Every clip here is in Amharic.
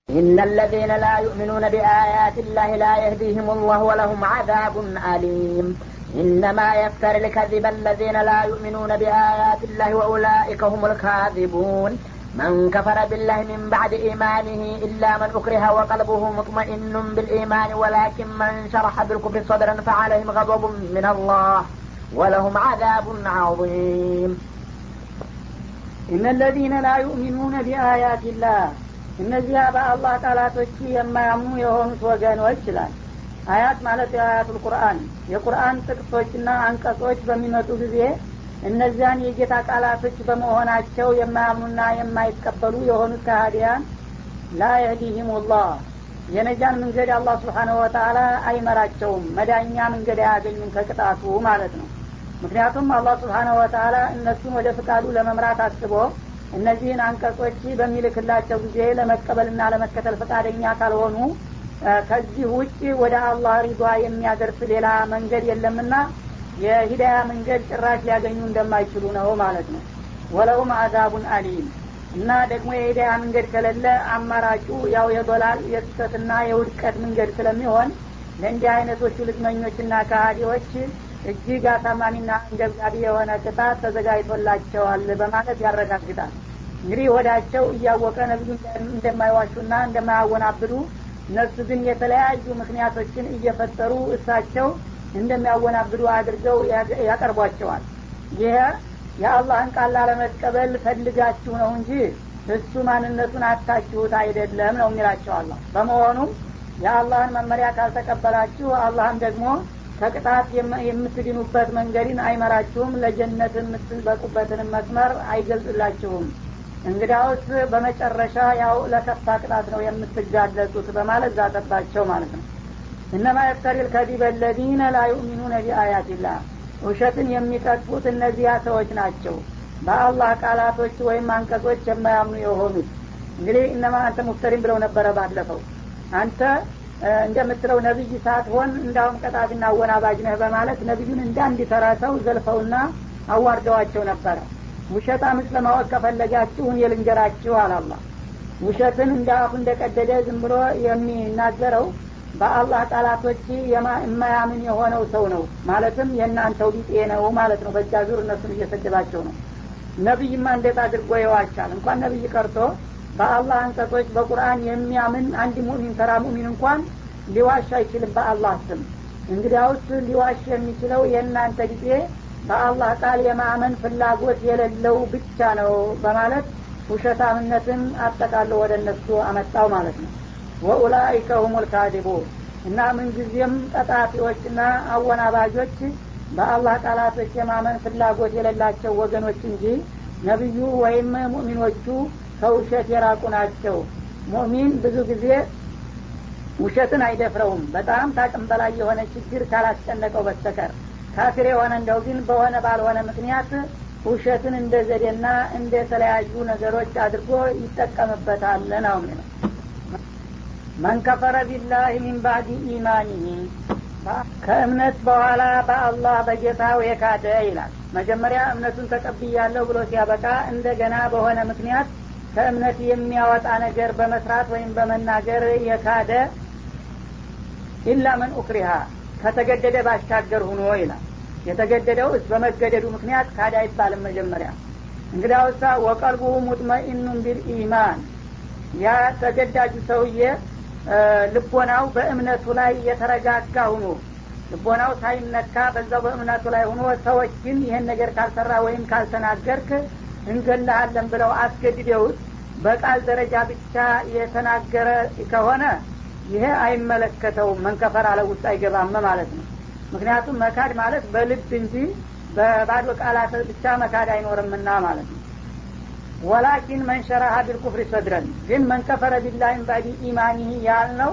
إن الذين لا يؤمنون بآيات الله لا يهديهم الله ولهم عذاب أليم إنما يفتر الكذب الذين لا يؤمنون بآيات الله وأولئك هم الكاذبون من كفر بالله من بعد إيمانه إلا من أكره وقلبه مطمئن بالإيمان ولكن من شرح بالكفر صدرا فعليهم غضب من الله ولهم عذاب عظيم إن الذين لا يؤمنون بآيات الله እነዚያ በአላህ ቃላቶች የማያምኑ የሆኑት ወገኖች ይላል አያት ማለት የአያቱል ቁርአን የቁርአን ጥቅሶችና አንቀጾች በሚመጡ ጊዜ እነዚያን የጌታ ቃላቶች በመሆናቸው የማያምኑና የማይቀበሉ የሆኑት ካህዲያን ላ የህዲህም ላህ የነጃን መንገድ አላህ ስብሓነሁ ወተአላ አይመራቸውም መዳኛ መንገድ አያገኙም ከቅጣቱ ማለት ነው ምክንያቱም አላህ ስብሓነሁ ወተአላ እነሱን ወደ ፍቃዱ ለመምራት አስቦ እነዚህን አንቀጾች በሚልክላቸው ጊዜ ለመቀበልና ለመከተል ፈቃደኛ ካልሆኑ ከዚህ ውጭ ወደ አላህ ሪዷ የሚያደርስ ሌላ መንገድ የለምና የሂዳያ መንገድ ጭራሽ ሊያገኙ እንደማይችሉ ነው ማለት ነው ወለውም አዛቡን አሊም እና ደግሞ የሂዳያ መንገድ ከሌለ አማራጩ ያው የዶላል የስሰትና የውድቀት መንገድ ስለሚሆን ለእንዲህ አይነቶቹ ልግመኞችና ካሃዲዎች እጅግ አሳማሚና አንገብጋቢ የሆነ ቅጣት ተዘጋጅቶላቸዋል በማለት ያረጋግጣል እንግዲህ ወዳቸው እያወቀ ነቢዩ እንደማይዋሹና እንደማያወናብዱ እነሱ ግን የተለያዩ ምክንያቶችን እየፈጠሩ እሳቸው እንደሚያወናብዱ አድርገው ያቀርቧቸዋል ይሄ የአላህን ቃል ላለመቀበል ፈልጋችሁ ነው እንጂ እሱ ማንነቱን አታችሁት አይደለም ነው የሚላቸው አላህ በመሆኑም የአላህን መመሪያ ካልተቀበላችሁ አላህም ደግሞ ከቅጣት የምትድኑበት መንገድን አይመራችሁም ለጀነት የምትበቁበትን መስመር አይገልጽላችሁም እንግዳውስ በመጨረሻ ያው ለከፋ ቅጣት ነው የምትጋለጡት በማለት ዛተባቸው ማለት ነው እነማ የፍተሪ ልከዲበ ለዚነ ላ ዩእሚኑነ ቢአያትላህ ውሸትን የሚቀጥፉት እነዚያ ሰዎች ናቸው በአላህ ቃላቶች ወይም አንቀጾች የማያምኑ የሆኑት እንግዲህ እነማ አንተ ሙፍተሪን ብለው ነበረ ባለፈው አንተ እንደምትለው ነቢይ ሳትሆን እንዳውም ቀጣፊና አወናባጅ ነህ በማለት ነቢዩን እንዳንድ ተራ ሰው ዘልፈውና አዋርደዋቸው ነበረ ውሸታምስ ለማወቅ ከፈለጋችሁ እኔ ልንገራችሁ አላላ ውሸትን እንደ አፉ እንደቀደደ ዝም ብሎ የሚናገረው በአላህ ቃላቶች የማያምን የሆነው ሰው ነው ማለትም የእናንተው ቢጤ ነው ማለት ነው በእጃ ዙር እነሱን እየሰደባቸው ነው ነቢይማ እንዴት አድርጎ ይዋቻል እንኳን ነቢይ ቀርቶ በአላህ አንቀጾች በቁርአን የሚያምን አንድ ሙእሚን ተራ ሙእሚን እንኳን ሊዋሽ አይችልም በአላህ ስም እንግዲያውስ ሊዋሽ የሚችለው የእናንተ ጊዜ በአላህ ቃል የማመን ፍላጎት የሌለው ብቻ ነው በማለት ውሸታምነትን አጠቃሎ ወደ እነሱ አመጣው ማለት ነው ወኡላይከ ሁም ልካዲቡ እና ምንጊዜም ቀጣፊዎችና አወናባጆች በአላህ ቃላቶች የማመን ፍላጎት የሌላቸው ወገኖች እንጂ ነቢዩ ወይም ሙእሚኖቹ ከውሸት የራቁ ናቸው ሙእሚን ብዙ ጊዜ ውሸትን አይደፍረውም በጣም ታቅም በላይ የሆነ ችግር ካላስጨነቀው በስተቀር ካፊር የሆነ እንደው ግን በሆነ ባልሆነ ምክንያት ውሸትን እንደ ዘዴና እንደ ተለያዩ ነገሮች አድርጎ ይጠቀምበታል ነው የሚለው መን ከፈረ ቢላህ ሚን ባዕድ ኢማኒህ ከእምነት በኋላ በአላህ በጌታው የካደ ይላል መጀመሪያ እምነቱን ተቀብያለሁ ብሎ ሲያበቃ እንደገና በሆነ ምክንያት ከእምነት የሚያወጣ ነገር በመስራት ወይም በመናገር የካደ ኢላ መን ኡክሪሃ ከተገደደ ባሻገር ሁኖ ይላል የተገደደው እስ በመገደዱ ምክንያት ካደ አይባልም መጀመሪያ እንግዲያውሳ ወቀልቡሁ ሙጥመኢኑን ቢልኢማን ያ ተገዳጁ ሰውዬ ልቦናው በእምነቱ ላይ የተረጋጋ ሁኖ ልቦናው ሳይነካ በዛው በእምነቱ ላይ ሁኖ ሰዎች ግን ይህን ነገር ካልሰራ ወይም ካልተናገርክ እንገላሃለን ብለው አስገድደውት በቃል ደረጃ ብቻ የተናገረ ከሆነ ይሄ አይመለከተውም መንከፈር አለ ውስጥ አይገባም ማለት ነው ምክንያቱም መካድ ማለት በልብ እንጂ በባዶ ቃላት ብቻ መካድ አይኖርምና ማለት ነው ወላኪን መንሸራሀ ቢልኩፍሪ ሰድረን ግን መንከፈረ ቢላሂም ባዲ ኢማኒህ ያልነው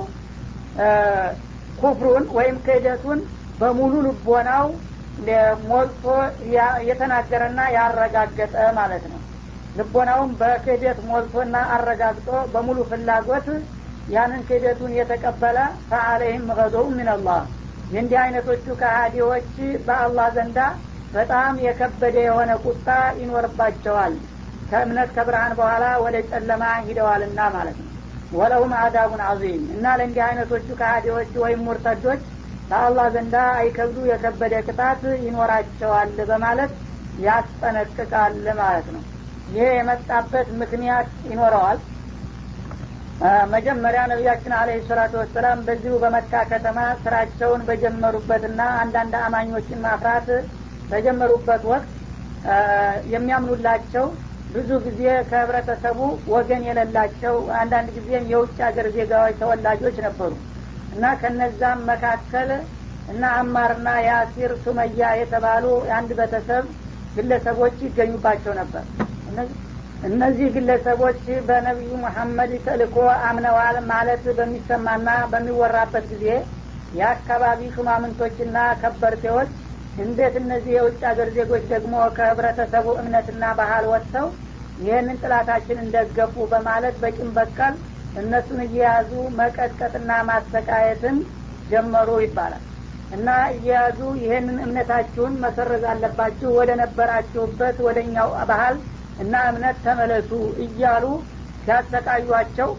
ኩፍሩን ወይም ክህደቱን በሙሉ ልቦናው ሞልቶ የተናገረና ያረጋገጠ ማለት ነው ልቦናውም በክህደት ሞልቶና አረጋግጦ በሙሉ ፍላጎት ያንን ክህደቱን የተቀበለ ፈአለይህም ገዶው ሚንላህ የእንዲህ አይነቶቹ ከሃዲዎች በአላህ ዘንዳ በጣም የከበደ የሆነ ቁጣ ይኖርባቸዋል ከእምነት ከብርሃን በኋላ ወደ ጨለማ ሂደዋልና ማለት ነው ወለሁም አዛቡን አዚም እና ለእንዲህ አይነቶቹ ከሃዲዎች ወይም ሙርተዶች ከአላህ ዘንዳ አይከብዱ የከበደ ቅጣት ይኖራቸዋል በማለት ያስጠነቅቃል ማለት ነው ይሄ የመጣበት ምክንያት ይኖረዋል መጀመሪያ ነቢያችን አለህ ሰላቱ ወሰላም በዚሁ በመካ ከተማ ስራቸውን በጀመሩበትና አንዳንድ አማኞችን ማፍራት በጀመሩበት ወቅት የሚያምኑላቸው ብዙ ጊዜ ከህብረተሰቡ ወገን የሌላቸው አንዳንድ ጊዜም የውጭ ሀገር ዜጋዎች ተወላጆች ነበሩ እና ከነዛም መካከል እና አማርና ያሲር ሱመያ የተባሉ የአንድ ቤተሰብ ግለሰቦች ይገኙባቸው ነበር እነዚህ ግለሰቦች በነቢዩ መሐመድ ተልኮ አምነዋል ማለት በሚሰማና በሚወራበት ጊዜ የአካባቢ ሹማምንቶችና ከበርቴዎች እንዴት እነዚህ የውጭ ሀገር ዜጎች ደግሞ ከህብረተሰቡ እምነትና ባህል ወጥተው ይህንን ጥላታችን እንደገፉ በማለት በቂም በቀል እነሱን እየያዙ መቀጥቀጥና ማሰቃየትን ጀመሩ ይባላል እና እየያዙ ይህንን እምነታችሁን መሰረዝ አለባችሁ ወደ ነበራችሁበት ወደ እኛው ባህል እና እምነት ተመለሱ እያሉ ሲያሰቃዩቸው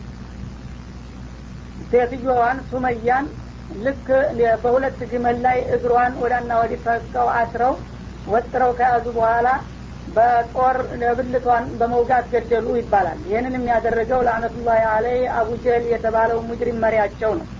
ሴትዮዋን ሱመያን ልክ በሁለት ግመል ላይ እግሯን ወዳና ወዲህ ፈቀው አስረው ወጥረው ከያዙ በኋላ በጦር ብልቷን በመውጋት ገደሉ ይባላል ይህንን የሚያደረገው ለአነቱላህ አለይ አቡጀል የተባለው ሙጅሪም መሪያቸው ነው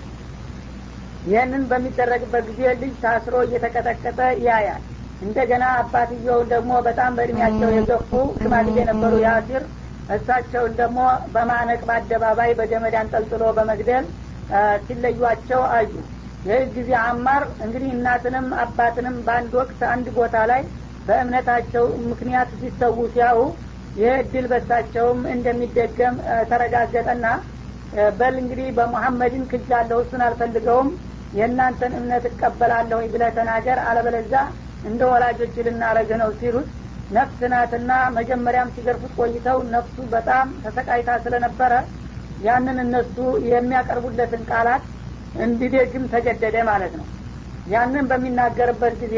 ይህንን በሚደረግበት ጊዜ ልጅ ታስሮ እየተቀጠቀጠ ያያል እንደገና አባትየውን ደግሞ በጣም በእድሜያቸው የገፉ ሽማግሌ የነበሩ ያሲር እሳቸውን ደግሞ በማነቅ በአደባባይ በገመድ አንጠልጥሎ በመግደል ሲለዩቸው አዩ ይህ ጊዜ አማር እንግዲህ እናትንም አባትንም በአንድ ወቅት አንድ ቦታ ላይ በእምነታቸው ምክንያት ሲሰዉ ሲያዩ ይህ እድል በሳቸውም እንደሚደገም ተረጋገጠና በል እንግዲህ በሙሐመድን ክጃለሁ እሱን አልፈልገውም የእናንተን እምነት እቀበላለሁ ብለህ ተናገር አለበለዛ እንደ ወላጆች ልናረግ ነው ሲሉት ነፍስ ናትና መጀመሪያም ሲገርፉት ቆይተው ነፍሱ በጣም ተሰቃይታ ስለነበረ ያንን እነሱ የሚያቀርቡለትን ቃላት እንዲደግም ተገደደ ማለት ነው ያንን በሚናገርበት ጊዜ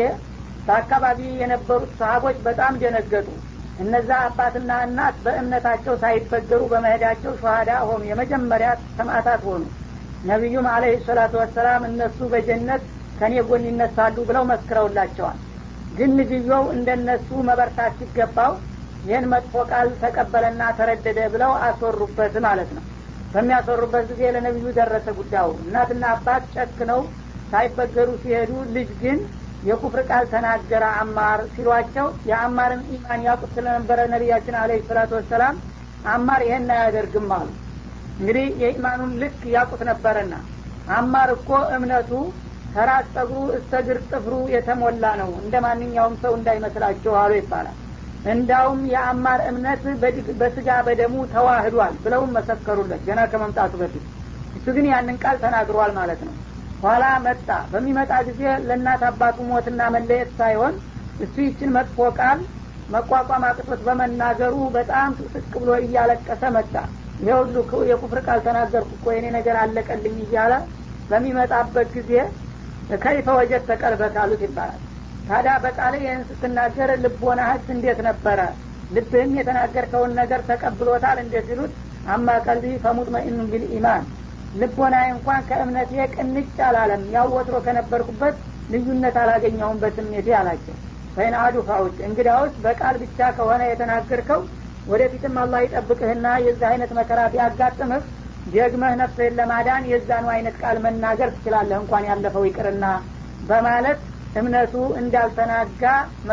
በአካባቢ የነበሩት ሰሀቦች በጣም ደነገጡ እነዛ አባትና እናት በእምነታቸው ሳይበገሩ በመሄዳቸው ሸሃዳ ሆኑ የመጀመሪያ ሰማዕታት ሆኑ ነቢዩም አለህ ሰላቱ ወሰላም እነሱ በጀነት ከኔ ጎን ይነሳሉ ብለው መስክረውላቸዋል ግን ልጅየው እንደነሱ መበርታት ሲገባው ይህን መጥፎ ቃል ተቀበለና ተረደደ ብለው አስወሩበት ማለት ነው በሚያስወሩበት ጊዜ ለነቢዩ ደረሰ ጉዳዩ እናትና አባት ጨክነው ሳይበገሩ ሲሄዱ ልጅ ግን የኩፍር ቃል ተናገረ አማር ሲሏቸው የአማርን ኢማን ያቁት ስለነበረ ነቢያችን አለ ሰላቱ ወሰላም አማር ይሄን አያደርግም አሉ እንግዲህ የኢማኑን ልክ ያቁት ነበረና አማር እኮ እምነቱ ከራስ ጸጉሩ እስተ ግር ጥፍሩ የተሞላ ነው እንደ ማንኛውም ሰው እንዳይመስላችሁ አሉ ይባላል እንዳውም የአማር እምነት በስጋ በደሙ ተዋህዷል ብለውም መሰከሩለት ገና ከመምጣቱ በፊት እሱ ግን ያንን ቃል ተናግሯል ማለት ነው ኋላ መጣ በሚመጣ ጊዜ ለእናት አባቱ ሞትና መለየት ሳይሆን እሱ ይችን መጥፎ ቃል መቋቋም አቅቶት በመናገሩ በጣም ስቅ ብሎ እያለቀሰ መጣ ይሄ ሁሉ የኩፍር ቃል ተናገርኩ እኮ የኔ ነገር አለቀልኝ እያለ በሚመጣበት ጊዜ ከይፈ ወጀድ ተቀልበት አሉት ይባላል ታዲያ በቃል ይህን ስትናገር ልቦናህስ እንዴት ነበረ ልብህም የተናገርከውን ነገር ተቀብሎታል እንዴት ሲሉት አማ ቀልቢ ፈሙጥመኢኑ ቢልኢማን ልቦናዬ እንኳን ከእምነቴ ቅንጭ አላለም ያው ወትሮ ከነበርኩበት ልዩነት አላገኘውም በስሜቴ አላቸው ፈይን አዱ ፋውጭ እንግዳውስ በቃል ብቻ ከሆነ የተናገርከው ወደፊትም አላህ ይጠብቅህና የዚህ አይነት መከራ ቢያጋጥምህ ደግመህ ነፍስህን ለማዳን የዛኑ አይነት ቃል መናገር ትችላለህ እንኳን ያለፈው ይቅርና በማለት እምነቱ እንዳልተናጋ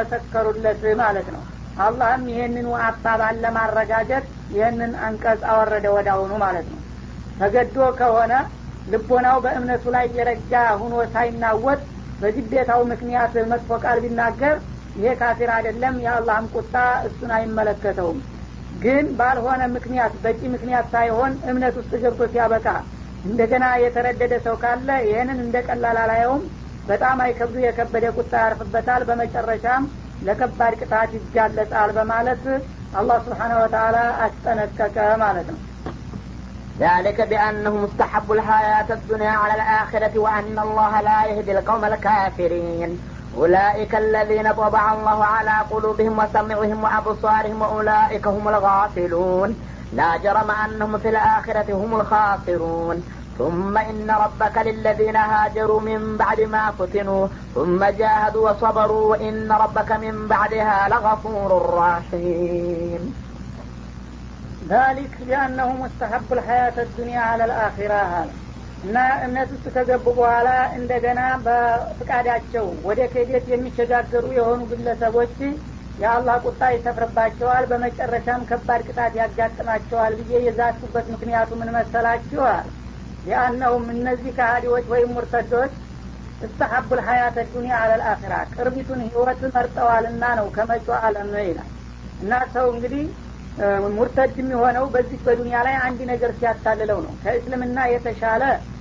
መሰከሩለት ማለት ነው አላህም ይህንኑ አባባል ለማረጋገጥ ይህንን አንቀጽ አወረደ ወዳውኑ ማለት ነው ተገዶ ከሆነ ልቦናው በእምነቱ ላይ የረጋ ሁኖ ሳይናወጥ በግዴታው ምክንያት መጥፎ ቃል ቢናገር ይሄ ካፊር አይደለም የአላህም ቁጣ እሱን አይመለከተውም ግን ባልሆነ ምክንያት በቂ ምክንያት ሳይሆን እምነት ውስጥ ገብቶ ሲያበቃ እንደገና የተረደደ ሰው ካለ ይህንን እንደ ቀላል አላየውም በጣም አይከብዱ የከበደ ቁጣ ያርፍበታል በመጨረሻም ለከባድ ቅጣት ይጋለጣል በማለት አላህ ስብሓነ ወተላ አስጠነቀቀ ማለት ነው ذلك بأنه مستحب الحياة الدنيا على الآخرة وأن الله لا يهدي القوم الكافرين أولئك الذين طبع الله على قلوبهم وسمعهم وأبصارهم وأولئك هم الغافلون لا جرم أنهم في الآخرة هم الخاسرون ثم إن ربك للذين هاجروا من بعد ما فتنوا ثم جاهدوا وصبروا وإن ربك من بعدها لغفور رحيم ذلك ቢአነሁ ሙስተሐቡ ልሐያት ዱኒያ አለ ልአኺራ አለ እና እምነት ውስጥ ከገቡ በኋላ እንደገና በፍቃዳቸው ወደ ክህደት የሚሸጋገሩ የሆኑ ግለሰቦች የአላህ ቁጣ ይሰፍርባቸዋል በመጨረሻም ከባድ ቅጣት ያጋጥማቸዋል ብዬ የዛቱበት ምክንያቱ ምን መሰላችኋል ሊአነሁም እነዚህ ከሃዲዎች ወይም ሙርተዶች እስተሐቡ ልሐያት ዱኒያ አለ ልአኺራ ቅርቢቱን ህይወት መርጠዋልና ነው ከመጮ አለም ነው ይላል እና ሰው እንግዲህ ሙርተድ የሚሆነው በዚህ በዱንያ ላይ አንድ ነገር ሲያታልለው ነው ከእስልምና የተሻለ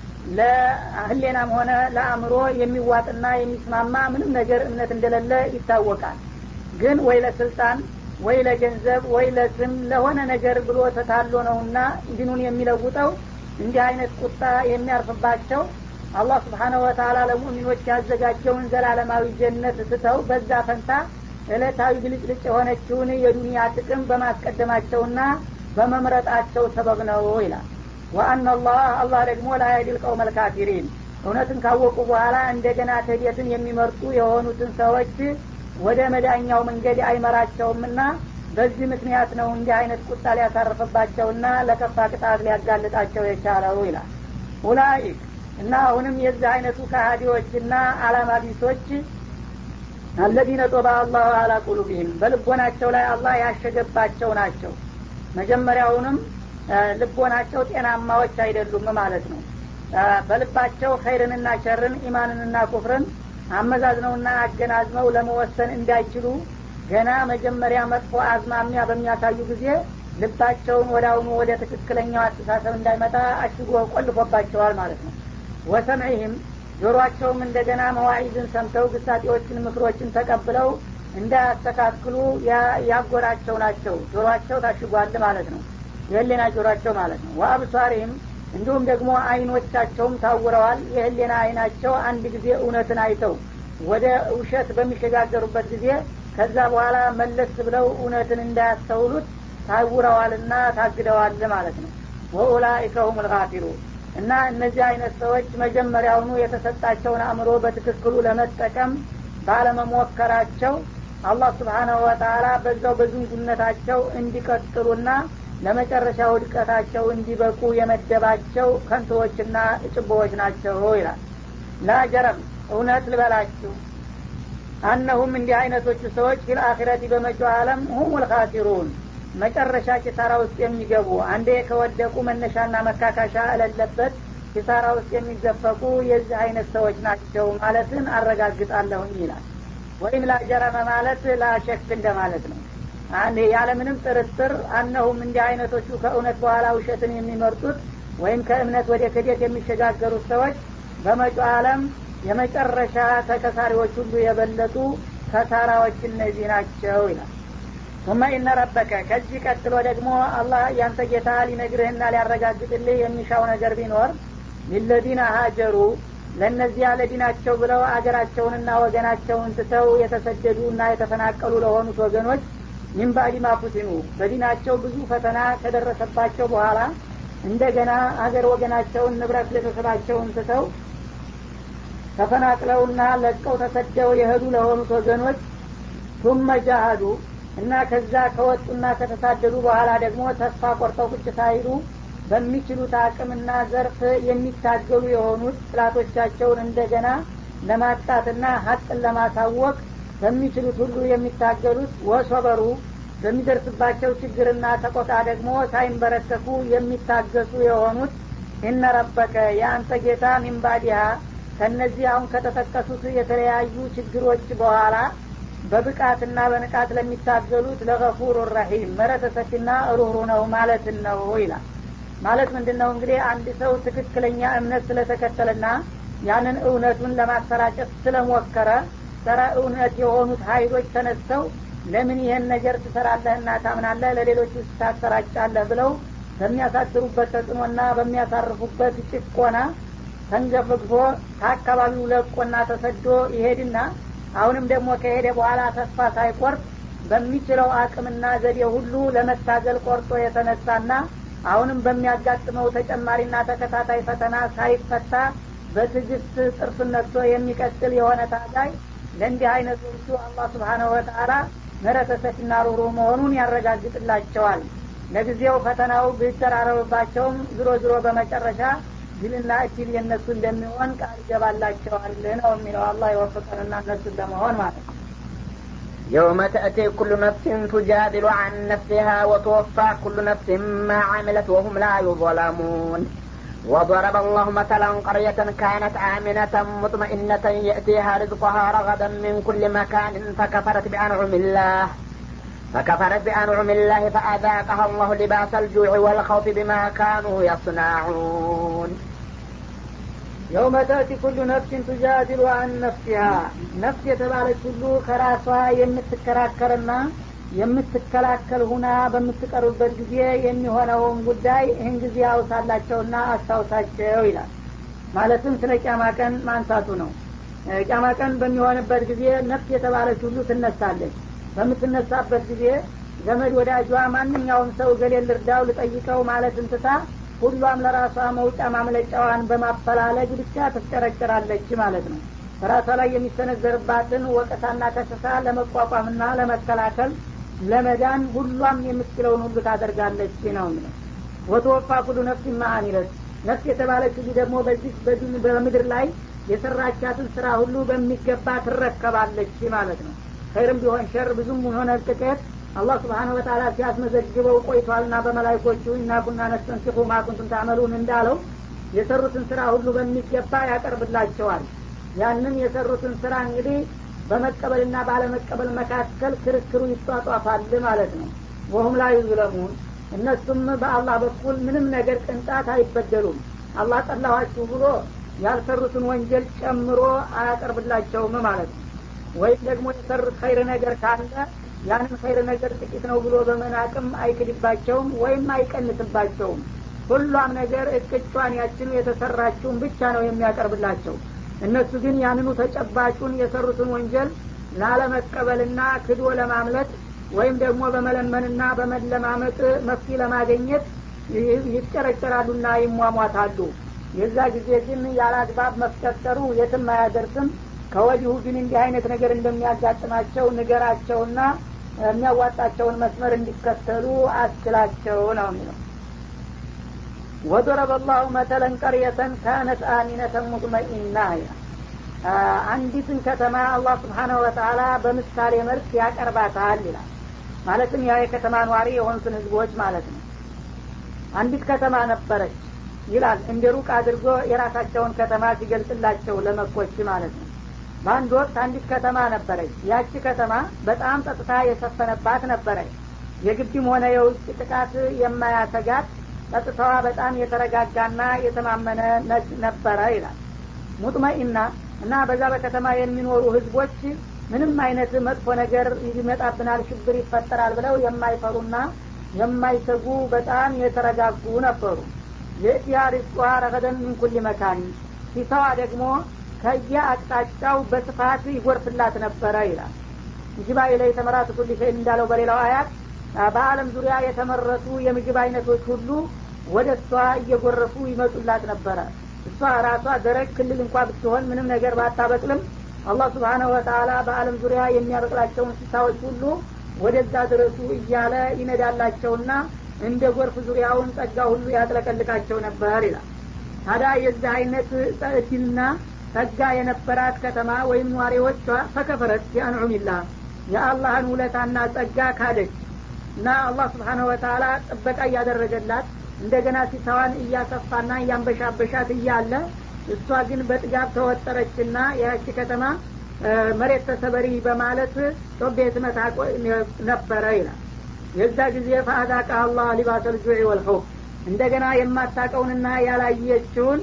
ለህሌናም ሆነ ለአእምሮ የሚዋጥና የሚስማማ ምንም ነገር እምነት እንደሌለ ይታወቃል ግን ወይ ለስልጣን ወይ ለገንዘብ ወይ ለስም ለሆነ ነገር ብሎ ተታሎ ነውና ዲኑን የሚለውጠው እንዲህ አይነት ቁጣ የሚያርፍባቸው አላህ ስብሓነሁ ወተላ ለሙእሚኖች ያዘጋጀውን ዘላለማዊ ጀነት ስተው በዛ ፈንታ እለታዊ ብልጭልጭ የሆነችውን የዱንያ ጥቅም በማስቀደማቸውና በመምረጣቸው ሰበብ ነው ይላል ወአና አላህ አላህ ደግሞ ላያዲል ቀውመ ልካፊሪን እውነትን ካወቁ በኋላ እንደገና ክህደትን የሚመርጡ የሆኑትን ሰዎች ወደ መዳኛው መንገድ አይመራቸውምና በዚህ ምክንያት ነው እንዲህ አይነት ቁጣ ሊያሳርፍባቸውና ለከፋ ቅጣት ሊያጋልጣቸው የቻለው ይላል ኡላይክ እና አሁንም የዚህ አይነቱ ከሃዲዎችና አላማ ቢሶች አለዚነ ጦባ አላሁ አላ ቁሉቢህም በልቦናቸው ላይ አላህ ያሸገባቸው ናቸው መጀመሪያውንም ልቦናቸው ጤናማዎች አይደሉም ማለት ነው በልባቸው ኸይርንና ሸርን ኢማንንና ኩፍርን አመዛዝነውና አገናዝመው ለመወሰን እንዳይችሉ ገና መጀመሪያ መጥፎ አዝማሚያ በሚያሳዩ ጊዜ ልባቸውን ወደ አሁኑ ወደ ትክክለኛው አስተሳሰብ እንዳይመጣ አሽጎ ቆልፎባቸዋል ማለት ነው ወሰምዒህም ጆሮአቸውም እንደገና መዋዒዝን ሰምተው ግሳጤዎችን ምክሮችን ተቀብለው እንዳያስተካክሉ ያጎራቸው ናቸው ጆሮአቸው ታሽጓል ማለት ነው የህሌና ጆሮአቸው ማለት ነው ወአብሷሪህም እንዲሁም ደግሞ አይኖቻቸውም ታውረዋል የህሌና አይናቸው አንድ ጊዜ እውነትን አይተው ወደ ውሸት በሚሸጋገሩበት ጊዜ ከዛ በኋላ መለስ ብለው እውነትን እንዳያስተውሉት ታውረዋልና ታግደዋል ማለት ነው ወኡላኢከ ሁም ልጋፊሩ እና እነዚህ አይነት ሰዎች መጀመሪያውኑ የተሰጣቸውን አእምሮ በትክክሉ ለመጠቀም ባለመሞከራቸው አላህ ስብሓናሁ ወተላ በዛው በዝንጉነታቸው እንዲቀጥሉና ለመጨረሻ ውድቀታቸው እንዲበቁ የመደባቸው ከንቶዎችና ጭቦዎች ናቸው ይላል ላጀረም እውነት ልበላችሁ አነሁም እንዲህ አይነቶቹ ሰዎች ፊልአኪረቲ በመጪው አለም ሁም ልካሲሩን መጨረሻ ኪሳራ ውስጥ የሚገቡ አንዴ ከወደቁ መነሻና መካካሻ እለለበት ኪሳራ ውስጥ የሚዘፈቁ የዚህ አይነት ሰዎች ናቸው ማለትን አረጋግጣለሁኝ ይላል ወይም ላጀረመ ማለት ላሸክ እንደማለት ነው ያለምንም ጥርጥር አነሁም እንዲህ አይነቶቹ ከእውነት በኋላ ውሸትን የሚመርጡት ወይም ከእምነት ወደ ክደት የሚሸጋገሩት ሰዎች በመጪው አለም የመጨረሻ ተከሳሪዎች ሁሉ የበለጡ ከሳራዎች እነዚህ ናቸው ይላል ثم ኢነ ረበከ ከዚህ ቀጥሎ ደግሞ አላህ ያንተ ጌታ ሊነግርህና ሊያረጋግጥልህ የሚሻው ነገር ቢኖር ሊለዚነ ሀጀሩ ለእነዚያ ለዲናቸው ብለው አገራቸውንና ወገናቸውን ትተው የተሰደዱ እና የተፈናቀሉ ለሆኑት ወገኖች ሚን ባዕድ ማፉቲኑ በዲናቸው ብዙ ፈተና ከደረሰባቸው በኋላ እንደገና አገር ወገናቸውን ንብረት ቤተሰባቸውን ትተው ተፈናቅለውና ለቀው ተሰደው የሄዱ ለሆኑት ወገኖች ቱመ ጃሃዱ እና ከዛ ከወጡና ከተሳደዱ በኋላ ደግሞ ተስፋ ቆርጠው ቁጭ ሳይሉ በሚችሉት አቅምና ዘርፍ የሚታገሉ የሆኑት ጥላቶቻቸውን እንደገና ለማጣትና ሀቅን ለማሳወቅ በሚችሉት ሁሉ የሚታገሉት ወሶበሩ በሚደርስባቸው ችግርና ተቆጣ ደግሞ ሳይንበረከኩ የሚታገሱ የሆኑት እነ ረበከ የአንተ ጌታ ሚንባዲሃ ከእነዚህ አሁን ከተጠቀሱት የተለያዩ ችግሮች በኋላ በብቃትና በንቃት ለሚታገሉት ለገፉር ረሒም ምሕረተ ሰፊና ሩህሩ ነው ማለትን ነው ይላል ማለት ምንድን ነው እንግዲህ አንድ ሰው ትክክለኛ እምነት ስለተከተለና ያንን እውነቱን ለማሰራጨት ስለሞከረ ጸረ እውነት የሆኑት ሀይሎች ተነስተው ለምን ይህን ነገር ትሰራለህና ታምናለህ ለሌሎች ውስጥ ታሰራጫለህ ብለው በሚያሳድሩበት ተጽዕኖና በሚያሳርፉበት ጭቆና ተንገፍግፎ ከአካባቢው ለቆና ተሰዶ ይሄድና አሁንም ደግሞ ከሄደ በኋላ ተስፋ ሳይቆርጥ በሚችለው አቅምና ዘዴ ሁሉ ለመታገል ቆርጦ የተነሳና አሁንም በሚያጋጥመው ተጨማሪና ተከታታይ ፈተና ሳይፈታ በትዕግስት ጥርሱን ነክቶ የሚቀጥል የሆነ ታጋይ ለእንዲህ አይነቶቹ አላህ ስብሓነሁ ወተአላ ምህረተ ሰፊና ሩሩ መሆኑን ያረጋግጥላቸዋል ለጊዜው ፈተናው ቢደራረብባቸውም ዝሮ ዝሮ በመጨረሻ ድልና እድል የእነሱ እንደሚሆን ቃል ይገባላቸዋል ነው የሚለው አላህ የወፈቀንና እነሱን ለመሆን ማለት ነው يوم تأتي كل نفس تجادل عن نفسها وتوفى كل نفس ما عملت وهم لا يظلمون وضرب الله مثلا قرية كانت آمنة مطمئنة يأتيها رزقها رغدا من كل مكان فكفرت بأنعم الله فكفرت بأنعم الله فأذاقها الله لباس الجوع والخوف بما كانوا يصنعون የውመ ተእቲ ኩሉ ነፍሲን ቱጃድሉ አን ነፍሲሃ ነፍስ የተባለች ሁሉ ከራሷ የምትከራከርና የምትከላከል ሁና በምትቀርብበት ጊዜ የሚሆነውን ጉዳይ ይህን ጊዜ አውሳላቸውና አስታውሳቸው ይላል ማለትም ስለ ቂያማ ቀን ማንሳቱ ነው ቂያማ ቀን በሚሆንበት ጊዜ ነፍስ የተባለች ሁሉ ትነሳለች በምትነሳበት ጊዜ ዘመድ ወዳጇ ማንኛውም ሰው ገሌ ልርዳው ልጠይቀው ማለት እንትታ ሁሏም ለራሷ መውጫ ማምለጫዋን በማፈላለግ ብቻ ትፍጨረጨራለች ማለት ነው በራሷ ላይ የሚሰነዘርባትን ወቀሳና ከሰሳ ለመቋቋምና ለመከላከል ለመዳን ሁሏም የምትችለውን ሁሉ ታደርጋለች ነው የሚለው ወተወፋ ኩሉ ነፍስ ማአሚለት ነፍስ የተባለች ሁሉ ደግሞ በዚህ በምድር ላይ የሰራቻትን ስራ ሁሉ በሚገባ ትረከባለች ማለት ነው ኸይርም ቢሆን ሸር ብዙም ሆነ ጥቂት አላህ ስብሓን ወተላ ሲያስመዘግበው ቆይቷልና በመላይኮቹ እና ኩና ነስተንሲኹ ማኩንቱም ታመሉን እንዳለው የሰሩትን ስራ ሁሉ በሚገባ ያቀርብላቸዋል ያንን የሰሩትን ስራ እንግዲህ በመቀበልና ባለመቀበል መካከል ክርክሩ ይጧጧፋል ማለት ነው ወሁም ላይ ዩዝለሙን እነሱም በአላህ በኩል ምንም ነገር ቅንጣት አይበደሉም አላህ ጠላኋችሁ ብሎ ያልሰሩትን ወንጀል ጨምሮ አያቀርብላቸውም ማለት ነው ወይም ደግሞ የሰሩት ኸይር ነገር ካለ ያንን ኸይር ነገር ጥቂት ነው ብሎ በመናቅም አይክድባቸውም ወይም አይቀንስባቸውም ሁሏም ነገር እቅጯን ያችኑ የተሰራችውን ብቻ ነው የሚያቀርብላቸው እነሱ ግን ያንኑ ተጨባጩን የሰሩትን ወንጀል ላለመቀበልና ክዶ ለማምለጥ ወይም ደግሞ በመለመንና በመለማመጥ መፍትሄ ለማገኘት ይጨረጨራሉና ይሟሟታሉ የዛ ጊዜ ግን ያለ አግባብ መፍጨርጨሩ የትም አያደርስም ከወዲሁ ግን እንዲህ አይነት ነገር እንደሚያጋጥማቸው ንገራቸውና የሚያዋጣቸውን መስመር እንዲከተሉ አስችላቸው ነው የሚለው ወضረበ ላሁ መተለን ቀርየተን ካነት አሚነተን ሙጥመኢና አንዲትን ከተማ አላህ ስብሓናሁ ወተላ በምሳሌ መልክ ያቀርባታል ይላል ማለትም ያ የከተማ ኗሪ የሆኑትን ህዝቦች ማለት ነው አንዲት ከተማ ነበረች ይላል እንደ ሩቅ አድርጎ የራሳቸውን ከተማ ሲገልጽላቸው ለመኮች ማለት ነው በአንድ ወቅት አንዲት ከተማ ነበረች ያቺ ከተማ በጣም ጸጥታ የሰፈነባት ነበረች የግቢም ሆነ የውጭ ጥቃት የማያሰጋት ጸጥታዋ በጣም የተረጋጋና የተማመነ ነበረ ይላል ሙጥመኢና እና በዛ በከተማ የሚኖሩ ህዝቦች ምንም አይነት መጥፎ ነገር ይመጣብናል ሽብር ይፈጠራል ብለው የማይፈሩና የማይሰጉ በጣም የተረጋጉ ነበሩ የእቲያ ሪዝቋ ረገደን ምን ኩል መካን ሲሰዋ ደግሞ ከየ አቅጣጫው በስፋት ይጎርፍላት ነበረ ይላል እንጅባ ኢለይ ተመራት ኩል ሸይ እንዳለው በሌላው አያት በአለም ዙሪያ የተመረቱ የምግብ አይነቶች ሁሉ ወደ እሷ እየጎረፉ ይመጡላት ነበረ እሷ ራሷ ደረቅ ክልል እንኳ ብትሆን ምንም ነገር ባታበቅልም አላህ ስብሓነሁ ወተላ በአለም ዙሪያ የሚያበቅላቸው እንስሳዎች ሁሉ ወደዛ ድረሱ እያለ ይነዳላቸውና እንደ ጎርፍ ዙሪያውን ጸጋ ሁሉ ያጥለቀልቃቸው ነበር ይላል ታዲያ የዚህ አይነት እድልና ጸጋ የነበራት ከተማ ወይም ኗሪዎቿ ፈከፈረት ቢአንዑሚላ የአላህን ውለታና ጸጋ ካደች እና አላህ ስብሓነሁ ወተላ ጥበቃ እያደረገላት እንደገና ሲሳዋን እያሰፋና እያንበሻበሻት እያለ እሷ ግን በጥጋብ ተወጠረችና ያቺ ከተማ መሬት ተሰበሪ በማለት ጮቤ ትመታ ነበረ ይላል የዛ ጊዜ ፈአዛቃ አላህ ሊባሰ ልጁዕ ወልኸውፍ እንደገና የማታቀውንና ያላየችውን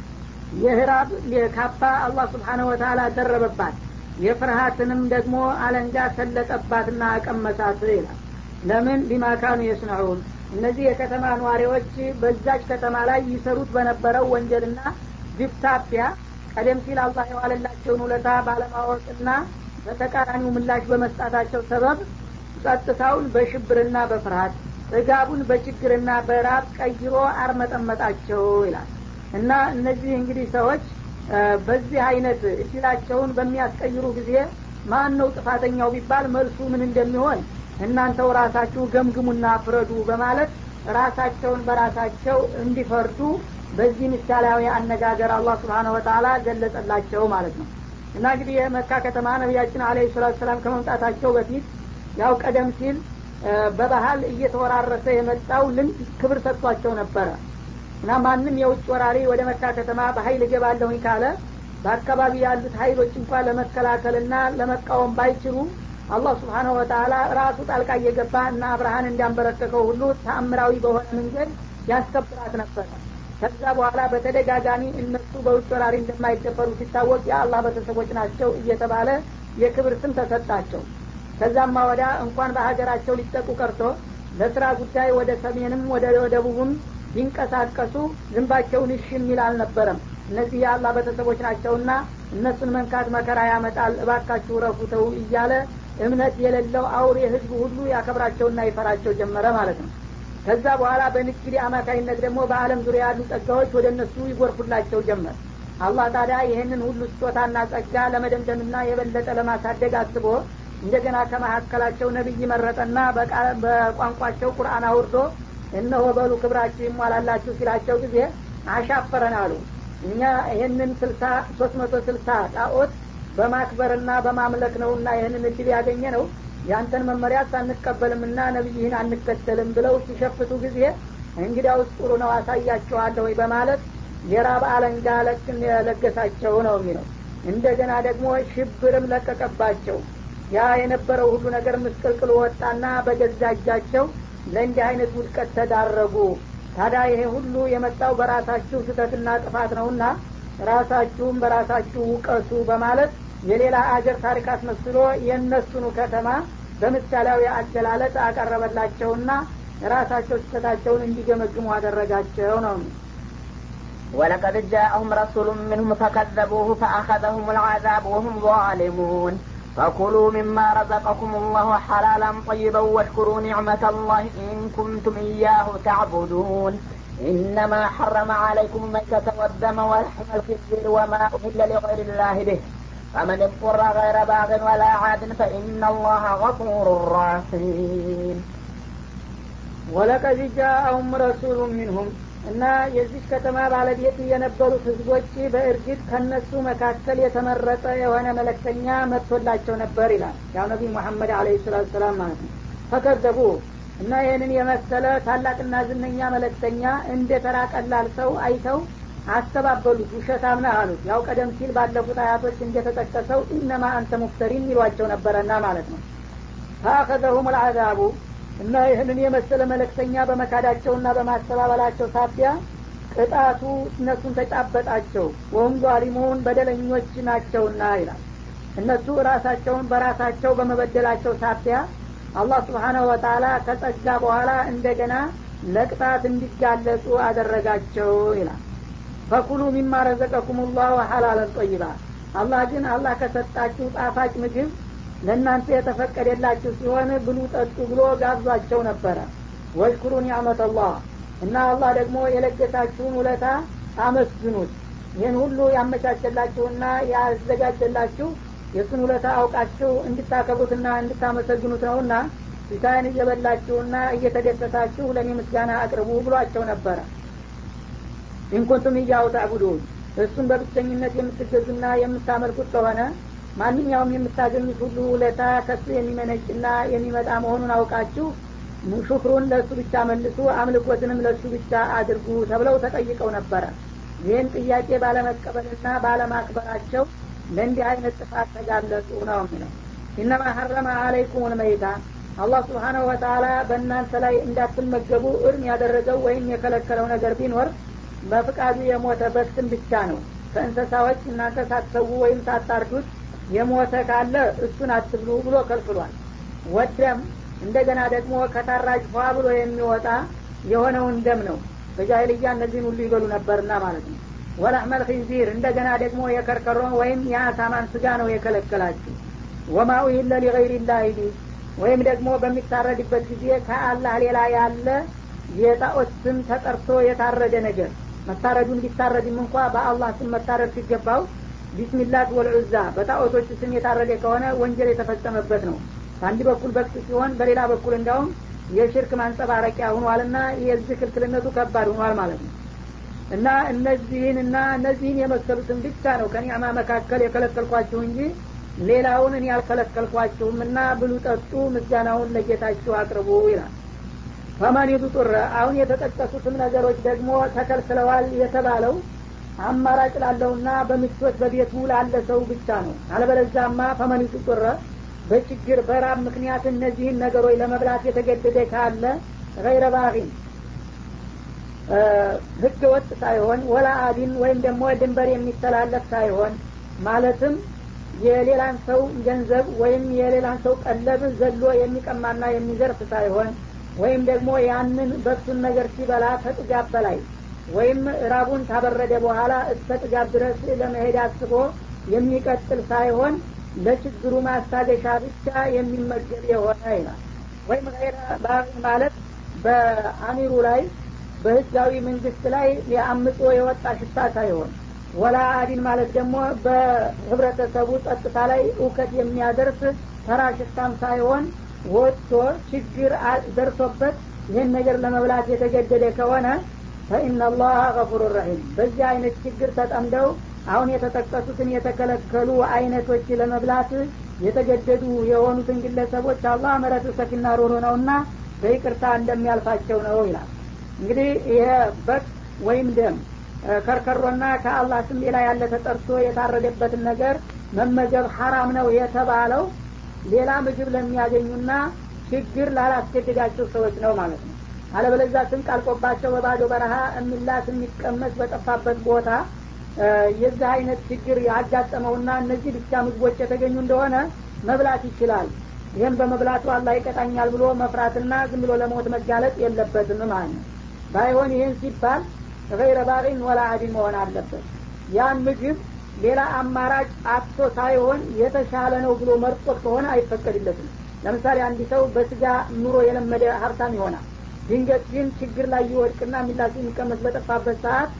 የህራብ ካባ አላህ ስብሓነ ወተላ ደረበባት የፍርሃትንም ደግሞ አለንጋ ሰለጠባትና አቀመሳት ይላል ለምን ቢማካኑ የስነዑን እነዚህ የከተማ ነዋሪዎች በዛች ከተማ ላይ ይሰሩት በነበረው ወንጀልና ግብታቢያ ቀደም ሲል አላህ የዋለላቸውን ውለታ ባለማወቅና በተቃራኒው ምላሽ በመስጣታቸው ሰበብ ጸጥታውን በሽብርና በፍርሃት ጥጋቡን በችግርና በራብ ቀይሮ አርመጠመጣቸው ይላል እና እነዚህ እንግዲህ ሰዎች በዚህ አይነት እድላቸውን በሚያስቀይሩ ጊዜ ማን ነው ጥፋተኛው ቢባል መልሱ ምን እንደሚሆን እናንተው ራሳችሁ ገምግሙና ፍረዱ በማለት ራሳቸውን በራሳቸው እንዲፈርዱ በዚህ ምሳሌያዊ አነጋገር አላህ ስብሓነ ወተላ ገለጸላቸው ማለት ነው እና እንግዲህ የመካ ከተማ ነቢያችን አለ ሰላቱ ሰላም ከመምጣታቸው በፊት ያው ቀደም ሲል በባህል እየተወራረሰ የመጣው ልምድ ክብር ሰጥቷቸው ነበረ እና ማንም የውጭ ወራሪ ወደ መካ ከተማ በሀይል እገባለሁኝ ካለ በአካባቢ ያሉት ሀይሎች እንኳን ለመከላከልና ለመቃወም ባይችሉ አላህ ስብሓነሁ ወተላ ራሱ ጣልቃ እየገባ እና አብርሃን እንዳንበረከከው ሁሉ ተአምራዊ በሆነ መንገድ ያስከብራት ነበረ ከዛ በኋላ በተደጋጋሚ እነሱ በውጭ ወራሪ እንደማይደፈሩ ሲታወቅ የአላህ ቤተሰቦች ናቸው እየተባለ የክብር ስም ተሰጣቸው ከዛማ ወዳ እንኳን በሀገራቸው ሊጠቁ ቀርቶ ለስራ ጉዳይ ወደ ሰሜንም ወደ ደቡብም ቢንቀሳቀሱ ዝንባቸውን እሺ የሚል አልነበረም እነዚህ የአላህ ቤተሰቦች ናቸውና እነሱን መንካት መከራ ያመጣል እባካችሁ ረፉተው እያለ እምነት የሌለው አውሬ ህዝብ ሁሉ ያከብራቸውና ይፈራቸው ጀመረ ማለት ነው ከዛ በኋላ በንግድ አማካኝነት ደግሞ በአለም ዙሪያ ያሉ ጸጋዎች ወደ እነሱ ይጎርፉላቸው ጀመር አላህ ታዲያ ይህንን ሁሉ ስጦታና ጸጋ ለመደምደምና የበለጠ ለማሳደግ አስቦ እንደገና ከመካከላቸው ነቢይ መረጠና በቋንቋቸው ቁርአን አውርዶ እነሆ በሉ ክብራችሁ ይሟላላችሁ ሲላቸው ጊዜ አሻፈረን አሉ እኛ ይህንን ስልሳ ሶስት መቶ ስልሳ ጣዖት በማክበርና በማምለክ ነውና ይህንን እድል ያገኘ ነው ያንተን መመሪያ አንቀበልምና ነቢይህን አንከተልም ብለው ሲሸፍቱ ጊዜ እንግዲያውስ ጥሩ ነው አሳያችኋለሁ ወይ በማለት የራብ አለንጋ ለክን የለገሳቸው ነው የሚለው እንደገና ደግሞ ሽብርም ለቀቀባቸው ያ የነበረው ሁሉ ነገር ምስቅልቅል ወጣና በገዛ እጃቸው ለእንዲህ አይነት ውድቀት ተዳረጉ ታዲያ ይሄ ሁሉ የመጣው በራሳችሁ ስህተትና ጥፋት ነውና ራሳችሁም በራሳችሁ ውቀሱ በማለት የሌላ አገር ታሪክ አስመስሎ የእነሱኑ ከተማ በምሳሌያዊ አገላለጥ አቀረበላቸውና ራሳቸው ስህተታቸውን እንዲገመግሙ አደረጋቸው ነው ولقد جاءهم رسول منهم فكذبوه فأخذهم العذاب وهم ظالمون فكلوا مما رزقكم الله حلالا طيبا واشكروا نعمة الله إن كنتم إياه تعبدون إنما حرم عليكم الميتة والدم ولحم الخنزير وما أهل لغير الله به فمن اضطر غير باغ ولا عاد فإن الله غفور رحيم ولقد جاءهم رسول منهم እና የዚህ ከተማ ባለቤት የነበሩት ህዝቦች በእርግጥ ከነሱ መካከል የተመረጠ የሆነ መለክተኛ መጥቶላቸው ነበር ይላል ያው ነቢ ሙሐመድ አለ ሰላቱ ሰላም ማለት ነው ፈከዘቡ እና ይህንን የመሰለ ታላቅና ዝነኛ መለክተኛ እንደ ተራ ቀላል ሰው አይተው አስተባበሉት ውሸታም ነህ አሉት ያው ቀደም ሲል ባለፉት አያቶች እንደተጠቀሰው ኢነማ አንተ ሙፍተሪን ይሏቸው ነበረና ማለት ነው ፈአኸዘሁም ልአዛቡ እና ይህንን የመሰለ መለክተኛ በመካዳቸውና በማስተባበላቸው ሳቢያ ቅጣቱ እነሱን ተጫበጣቸው ወሁም ዟሊሙን በደለኞች ናቸውና ይላል እነሱ ራሳቸውን በራሳቸው በመበደላቸው ሳቢያ አላህ ስብሓናሁ ወተላ ከጸጋ በኋላ እንደገና ለቅጣት እንዲጋለጹ አደረጋቸው ይላል ፈኩሉ ሚማ ረዘቀኩም ላሁ ሐላለን ጠይባ አላህ ግን አላህ ከሰጣችሁ ጣፋጭ ምግብ ለእናንተ የተፈቀደላችሁ ሲሆን ብሉ ጠጡ ብሎ ጋብዟቸው ነበረ ወሽኩሩ ኒዕመት አላህ እና አላህ ደግሞ የለገሳችሁን ውለታ አመስግኑት ይህን ሁሉ ያመቻቸላችሁና ያዘጋጀላችሁ የእሱን ውለታ አውቃችሁ እንድታከብሩትና እንድታመሰግኑት ነውና ፊታን እየበላችሁና እየተደሰታችሁ ለእኔ ምስጋና አቅርቡ ብሏቸው ነበረ ኢንኩንቱም እያው ታዕቡዱን እሱን በብቸኝነት የምትገዙና የምታመልኩት ከሆነ ማንኛውም የምታገኙት ሁሉ ውለታ ከሱ የሚመነጭና የሚመጣ መሆኑን አውቃችሁ ሹክሩን ለእሱ ብቻ መልሱ አምልኮትንም ለእሱ ብቻ አድርጉ ተብለው ተጠይቀው ነበረ ይህን ጥያቄ ባለመቀበልና ባለማክበራቸው ለእንዲህ አይነት ጥፋት ተጋለጡ ነው የሚለው ኢነማ ሀረመ አለይኩም ልመይታ አላህ ስብሓናሁ ወተላ በእናንተ ላይ እንዳትመገቡ እርም ያደረገው ወይም የከለከለው ነገር ቢኖር በፍቃዱ የሞተ በስም ብቻ ነው ከእንሰሳዎች እናንተ ሳትሰዉ ወይም ሳታርዱት የሞተ ካለ እሱን አትብሉ ብሎ ከልክሏል ወደም እንደገና ደግሞ ከታራጅ ፏ ብሎ የሚወጣ የሆነውን ደም ነው በጃይልያ እነዚህን ሁሉ ይበሉ ነበርና ማለት ነው ወላህመል ኪንዚር እንደገና ደግሞ የከርከሮ ወይም የአሳማን ስጋ ነው የከለከላችሁ ወማ ኡሂለ ሊገይር ላህ ቢ ወይም ደግሞ በሚታረድበት ጊዜ ከአላህ ሌላ ያለ የጣዖት ስም ተጠርቶ የታረደ ነገር መታረዱን ቢታረድም እንኳ በአላህ ስም መታረድ ሲገባው ቢስሚላት ወልዑዛ በጣዖቶች ስም የታረደ ከሆነ ወንጀል የተፈጸመበት ነው በአንድ በኩል በክስ ሲሆን በሌላ በኩል እንዲያውም የሽርክ ማንጸባረቂያ ሁኗልና የዚህ ክልክልነቱ ከባድ ሁኗል ማለት ነው እና እነዚህንና እነዚህን የመሰሉትን ብቻ ነው ከኒዕማ መካከል የከለከልኳችሁ እንጂ ሌላውን እኔ ያልከለከልኳችሁም እና ብሉ ጠጡ ምስጋናውን ለጌታችሁ አቅርቡ ይላል ፈመን ጡረ አሁን የተጠቀሱትም ነገሮች ደግሞ ተከልክለዋል የተባለው አማራጭ ላለውና በምቾት በቤቱ ላለ ሰው ብቻ ነው አለበለዛማ ፈመን ጡረ በችግር በራብ ምክንያት እነዚህን ነገሮች ለመብላት የተገደደ ካለ ገይረ ባሪን ህገ ወጥ ሳይሆን ወላ አዲን ወይም ደግሞ ድንበር የሚተላለፍ ሳይሆን ማለትም የሌላን ሰው ገንዘብ ወይም የሌላን ሰው ቀለብ ዘሎ የሚቀማና የሚዘርፍ ሳይሆን ወይም ደግሞ ያንን በሱን ነገር ሲበላ ከጥጋብ በላይ ወይም ራቡን ካበረደ በኋላ እስከ ጥጋብ ድረስ ለመሄድ አስቦ የሚቀጥል ሳይሆን ለችግሩ ማስታገሻ ብቻ የሚመገብ የሆነ ይላል ወይም ገይረ ባሪ ማለት በአሚሩ ላይ በህጋዊ መንግስት ላይ የአምጾ የወጣ ሽታ ሳይሆን ወላ አዲን ማለት ደግሞ በህብረተሰቡ ጸጥታ ላይ እውከት የሚያደርስ ተራ ሽታም ሳይሆን ወጥቶ ችግር ደርሶበት ይህን ነገር ለመብላት የተገደደ ከሆነ ፈኢናላህ ገፉር ረሒም በዚህ አይነት ችግር ተጠምደው አሁን የተጠቀሱትን የተከለከሉ አይነቶች ለመብላት የተገደዱ የሆኑትን ግለሰቦች አላህ ምሕረቱ ሰፊና ሮሮ ነውና በይቅርታ እንደሚያልፋቸው ነው ይላል እንግዲህ ይሄ በግ ወይም ደም ከርከሮና ከአላህ ስም ሌላ ያለ ተጠርቶ የታረደበትን ነገር መመገብ ሀራም ነው የተባለው ሌላ ምግብ ለሚያገኙና ችግር ላላስገድዳቸው ሰዎች ነው ማለት ነው አለበለዛ ስንቅ አልቆባቸው በባዶ በረሃ የሚላስ የሚቀመስ በጠፋበት ቦታ የዚህ አይነት ችግር ያጋጠመውና እነዚህ ብቻ ምግቦች የተገኙ እንደሆነ መብላት ይችላል ይህም በመብላቱ አላህ ይቀጣኛል ብሎ መፍራትና ዝም ብሎ ለሞት መጋለጥ የለበትም ማለት ነው ባይሆን ይህን ሲባል ገይረ ባሪን ወላ አዲን መሆን አለበት ያን ምግብ ሌላ አማራጭ አጥቶ ሳይሆን የተሻለ ነው ብሎ መርጦት ከሆነ አይፈቀድለትም ለምሳሌ አንድ ሰው በስጋ ኑሮ የለመደ ሀብታም ይሆናል ድንገት ግን ችግር ላይ ይወድቅና የሚላስ የሚቀመስ በጠፋበት ሰዓት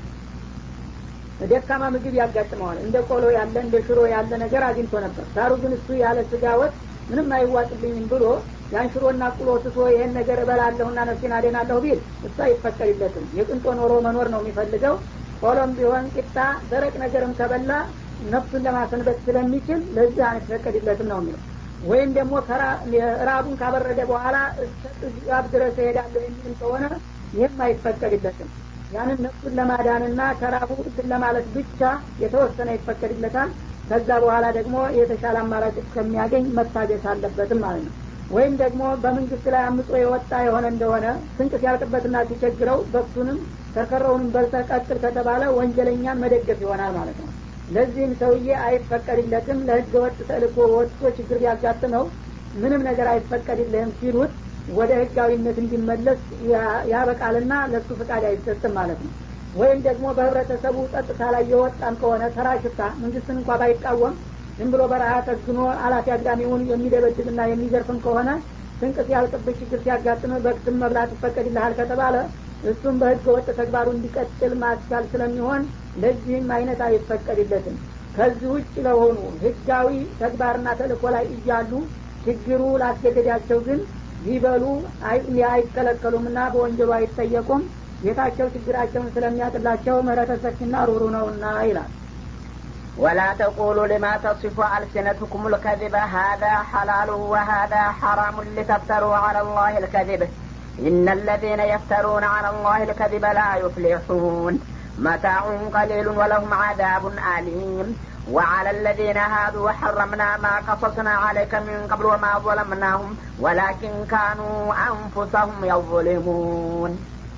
ደካማ ምግብ ያጋጥመዋል እንደ ቆሎ ያለ እንደ ሽሮ ያለ ነገር አግኝቶ ነበር ዳሩ ግን እሱ ያለ ስጋ ወጥ ምንም አይዋጥልኝም ብሎ ያን ሽሮና ቁሎ ትቶ ይሄን ነገር እበላለሁና ነፍሴን አደናለሁ ቢል እሱ አይፈቀድለትም የቅንጦ ኖሮ መኖር ነው የሚፈልገው ቆሎም ቢሆን ቂጣ ደረቅ ነገርም ከበላ ነፍሱን ለማሰንበት ስለሚችል ለዚህ አይፈቀድለትም ነው የሚለው ወይም ደግሞ ራቡን ካበረደ በኋላ እስከ ጥጋብ ድረስ እሄዳለሁ የሚልም ከሆነ ይህም አይፈቀድለትም ያንን ነፍሱን ለማዳንና ከራቡ እንትን ለማለት ብቻ የተወሰነ ይፈቀድለታል ከዛ በኋላ ደግሞ የተሻለ አማራጭ እስከሚያገኝ መታገስ አለበትም ማለት ነው ወይም ደግሞ በመንግስት ላይ አምጾ የወጣ የሆነ እንደሆነ ስንቅ ሲያልቅበትና ሲቸግረው በክቱንም ከርከረውንም በልተህ ቀጥል ከተባለ ወንጀለኛን መደገፍ ይሆናል ማለት ነው ለዚህም ሰውዬ አይፈቀድለትም ለህገ ወጥ ተልኮ ወጥቶ ችግር ቢያጋጥመው ምንም ነገር አይፈቀድልህም ሲሉት ወደ ህጋዊነት እንዲመለስ ያበቃልና ለሱ ፍቃድ አይሰጥም ማለት ነው ወይም ደግሞ በህብረተሰቡ ጸጥታ ላይ የወጣም ከሆነ ተራ ሽፍታ መንግስትን እንኳ ባይቃወም ዝም ብሎ በረሃ ተግኖ አላፊ አግዳሚውን የሚደበድብና የሚዘርፍም ከሆነ ስንቅ ሲያልቅብህ ችግር ሲያጋጥም በክትም መብላት ይፈቀድልሃል ከተባለ እሱም በህገ ወጥ ተግባሩ እንዲቀጥል ማስቻል ስለሚሆን ለዚህም አይነት አይፈቀድለትም ከዚህ ውጭ ለሆኑ ህጋዊ ተግባርና ተልእኮ ላይ እያሉ ችግሩ ላስገደዳቸው ግን ሊበሉ አይከለከሉምና በወንጀሉ አይጠየቁም ጌታቸው ችግራቸውን ስለሚያጥላቸው ምህረተ ሰፊና ሩሩ ነውና ይላል ولا تقولوا لما تصف ألسنتكم الكذب هذا حلال وهذا حرام لتفتروا على الله الكذب إن الذين يفترون على الله الكذب لا يفلحون متاع قليل ولهم عذاب أليم وعلى الذين هادوا حرمنا ما قصصنا عليك من قبل وما ظلمناهم ولكن كانوا أنفسهم يظلمون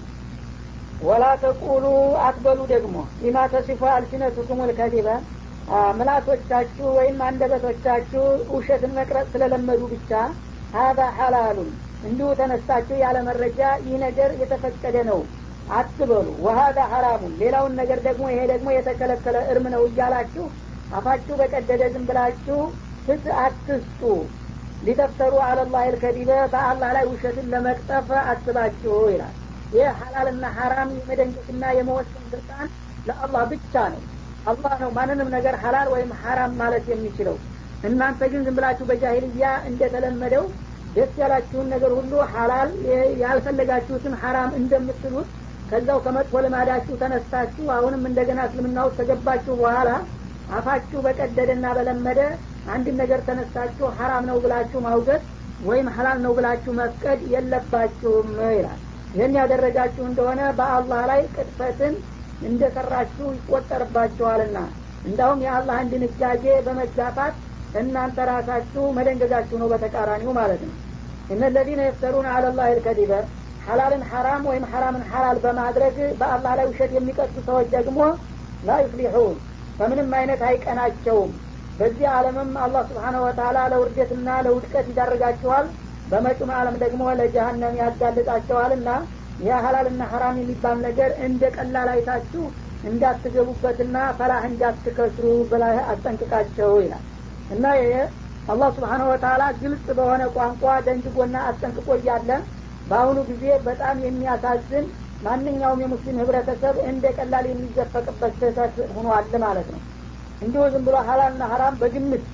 ወላ ተቁሉ አትበሉ ደግሞ ሊማ ተሲፎ አልሲነቱኩም ልከዚበ ምላሶቻችሁ ወይም አንደበቶቻችሁ ውሸትን መቅረጽ ስለለመዱ ብቻ ሀዛ ሐላሉን እንዲሁ ተነስታችሁ ያለ መረጃ ይህ ነገር የተፈቀደ ነው አትበሉ ወሀዛ ሐራሙን ሌላውን ነገር ደግሞ ይሄ ደግሞ የተከለከለ እርም ነው እያላችሁ አፋችሁ በቀደደ ዝም ብላችሁ ፍት አትስጡ ሊተፍተሩ አለላህ ልከዲበ በአላህ ላይ ውሸትን ለመቅጠፍ አስባችሁ ይላል ይህ ሀላልና ሀራም የመደንገትና የመወሰን ስልጣን ለአላህ ብቻ ነው አላህ ነው ማንንም ነገር ሀላል ወይም ሀራም ማለት የሚችለው እናንተ ግን ዝም ብላችሁ በጃሂልያ እንደተለመደው ደስ ያላችሁን ነገር ሁሉ ሀላል ያልፈለጋችሁትን ሀራም እንደምትሉት ከዛው ከመጥፎ ልማዳችሁ ተነስታችሁ አሁንም እንደገና እስልምና ውስጥ ከገባችሁ በኋላ አፋችሁ በቀደደና በለመደ አንድን ነገር ተነስታችሁ ሀራም ነው ብላችሁ ማውገት ወይም ሀላል ነው ብላችሁ መፍቀድ የለባችሁም ይላል ይህን ያደረጋችሁ እንደሆነ በአላህ ላይ ቅጥፈትን እንደሰራችሁ ይቆጠርባችኋልና እንዳውም የአላህን ድንጋጌ በመጋፋት እናንተ ራሳችሁ መደንገጋችሁ ነው በተቃራኒው ማለት ነው እነ ለዚነ የፍተሩን አለላህ ልከዲበ ሐላልን ሐራም ወይም ሐራምን ሐላል በማድረግ በአላህ ላይ ውሸት የሚቀጡ ሰዎች ደግሞ ላ ዩፍሊሑን በምንም አይነት አይቀናቸውም በዚህ ዓለምም አላህ ስብሓነ ወተላ ለውርደትና ለውድቀት ይዳርጋችኋል በመጪም ዓለም ደግሞ ለጀሀነም ያጋልጣቸዋልና ያ ሀላልና ሐራም የሚባል ነገር እንደ ቀላል አይታችሁ እንዳትገቡበትና ፈላህ እንዳትከስሩ በላይ አስጠንቅቃቸው ይላል እና ይሄ አላህ ስብሓነ ወተላ ግልጽ በሆነ ቋንቋ ደንግጎና አስጠንቅቆ እያለ በአሁኑ ጊዜ በጣም የሚያሳዝን ማንኛውም የሙስሊም ህብረተሰብ እንደ ቀላል የሚዘፈቅበት ስህተት ሆኗል ማለት ነው እንዲሁ ዝም ብሎ ሀላልና ሀራም በግምት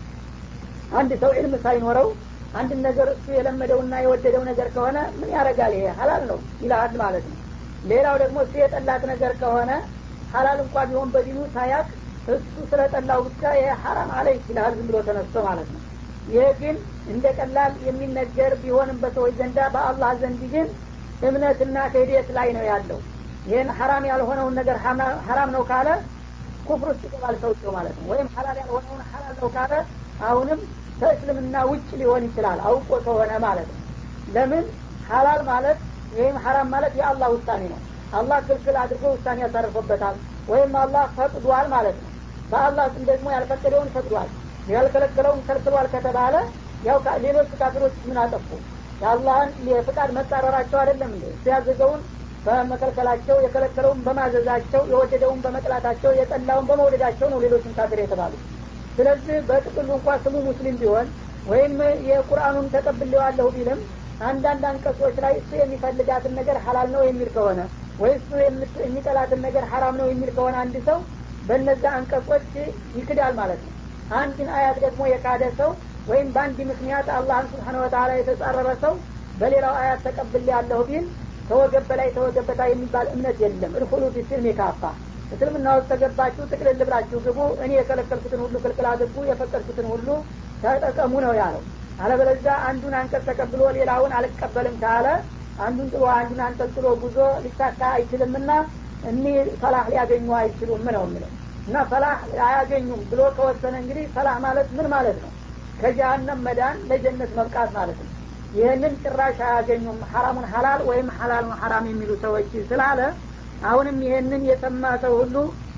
አንድ ሰው ዕልም ሳይኖረው አንድ ነገር እሱ የለመደውና የወደደው ነገር ከሆነ ምን ያደርጋል ይሄ ሀላል ነው ይልሃል ማለት ነው ሌላው ደግሞ እሱ የጠላት ነገር ከሆነ ሀላል እንኳ ቢሆን በዲኑ ሳያቅ እሱ ስለጠላው ብቻ ይሄ ሀራም አለ ይችላል ዝም ብሎ ተነስቶ ማለት ነው ይሄ ግን እንደ ቀላል የሚነገር ቢሆንም በሰዎች ዘንዳ በአላህ ዘንድ ግን እምነትና ክህደት ላይ ነው ያለው ይህን ሀራም ያልሆነውን ነገር ሀራም ነው ካለ ኩፍር ውስጥ ይገባል ሰውየው ማለት ነው ወይም ሀላል ያልሆነውን ሀላል ነው ካለ አሁንም ከእስልምና ውጭ ሊሆን ይችላል አውቆ ከሆነ ማለት ነው ለምን ሀላል ማለት ወይም ሀራም ማለት የአላህ ውሳኔ ነው አላህ ክልክል አድርጎ ውሳኔ ያሳርፎበታል ወይም አላህ ፈቅዷል ማለት ነው በአላህ ስም ደግሞ ያልፈቀደውን ፈቅዷል ያልከለከለውን ከልክሏል ከተባለ ያው ሌሎች ካፊሮች ምን አጠፉ የአላህን የፍቃድ መጻረራቸው አይደለም እንዴ እሱ ያዘዘውን በመከልከላቸው የከለከለውን በማዘዛቸው የወደደውን በመጥላታቸው የጠላውን በመውደዳቸው ነው ሌሎችን ካፊር የተባሉ ስለዚህ በጥቅሉ እንኳ ስሙ ሙስሊም ቢሆን ወይም የቁርአኑን ተቀብሌዋለሁ ቢልም አንዳንድ አንቀጾች ላይ እሱ የሚፈልጋትን ነገር ሀላል ነው የሚል ከሆነ ወይ እሱ የሚጠላትን ነገር ሀራም ነው የሚል ከሆነ አንድ ሰው በነዛ አንቀጾች ይክዳል ማለት ነው አንድን አያት ደግሞ የካደ ሰው ወይም በአንድ ምክንያት አላህን ስብሓን ወተላ የተጻረረ ሰው በሌላው አያት ተቀብል ያለሁ ቢል ተወገብ በላይ ተወገብ በታይ የሚባል እምነት የለም እድኩሉ ፊስልም የካፋ እስልምና ውስጥ ተገባችሁ ጥቅልል ብላችሁ ግቡ እኔ የከለከልኩትን ሁሉ ክልክል አድርጉ የፈቀድኩትን ሁሉ ተጠቀሙ ነው ያለው አለበለዚያ አንዱን አንቀጽ ተቀብሎ ሌላውን አልቀበልም ካለ አንዱን ጥሎ አንዱን አንጠልጥሎ ጉዞ ሊሳካ አይችልምና እኒህ ፈላህ ሊያገኙ አይችሉም ነው የሚለው እና ፈላህ አያገኙም ብሎ ከወሰነ እንግዲህ ፈላህ ማለት ምን ማለት ነው ከጀሀነም መዳን ለጀነት መብቃት ማለት ነው ይህንን ጭራሽ አያገኙም ሐራሙን ሀላል ወይም ሀላሉን ሐራም የሚሉ ሰዎች ስላለ አሁንም ይህንን የሰማ ሰው ሁሉ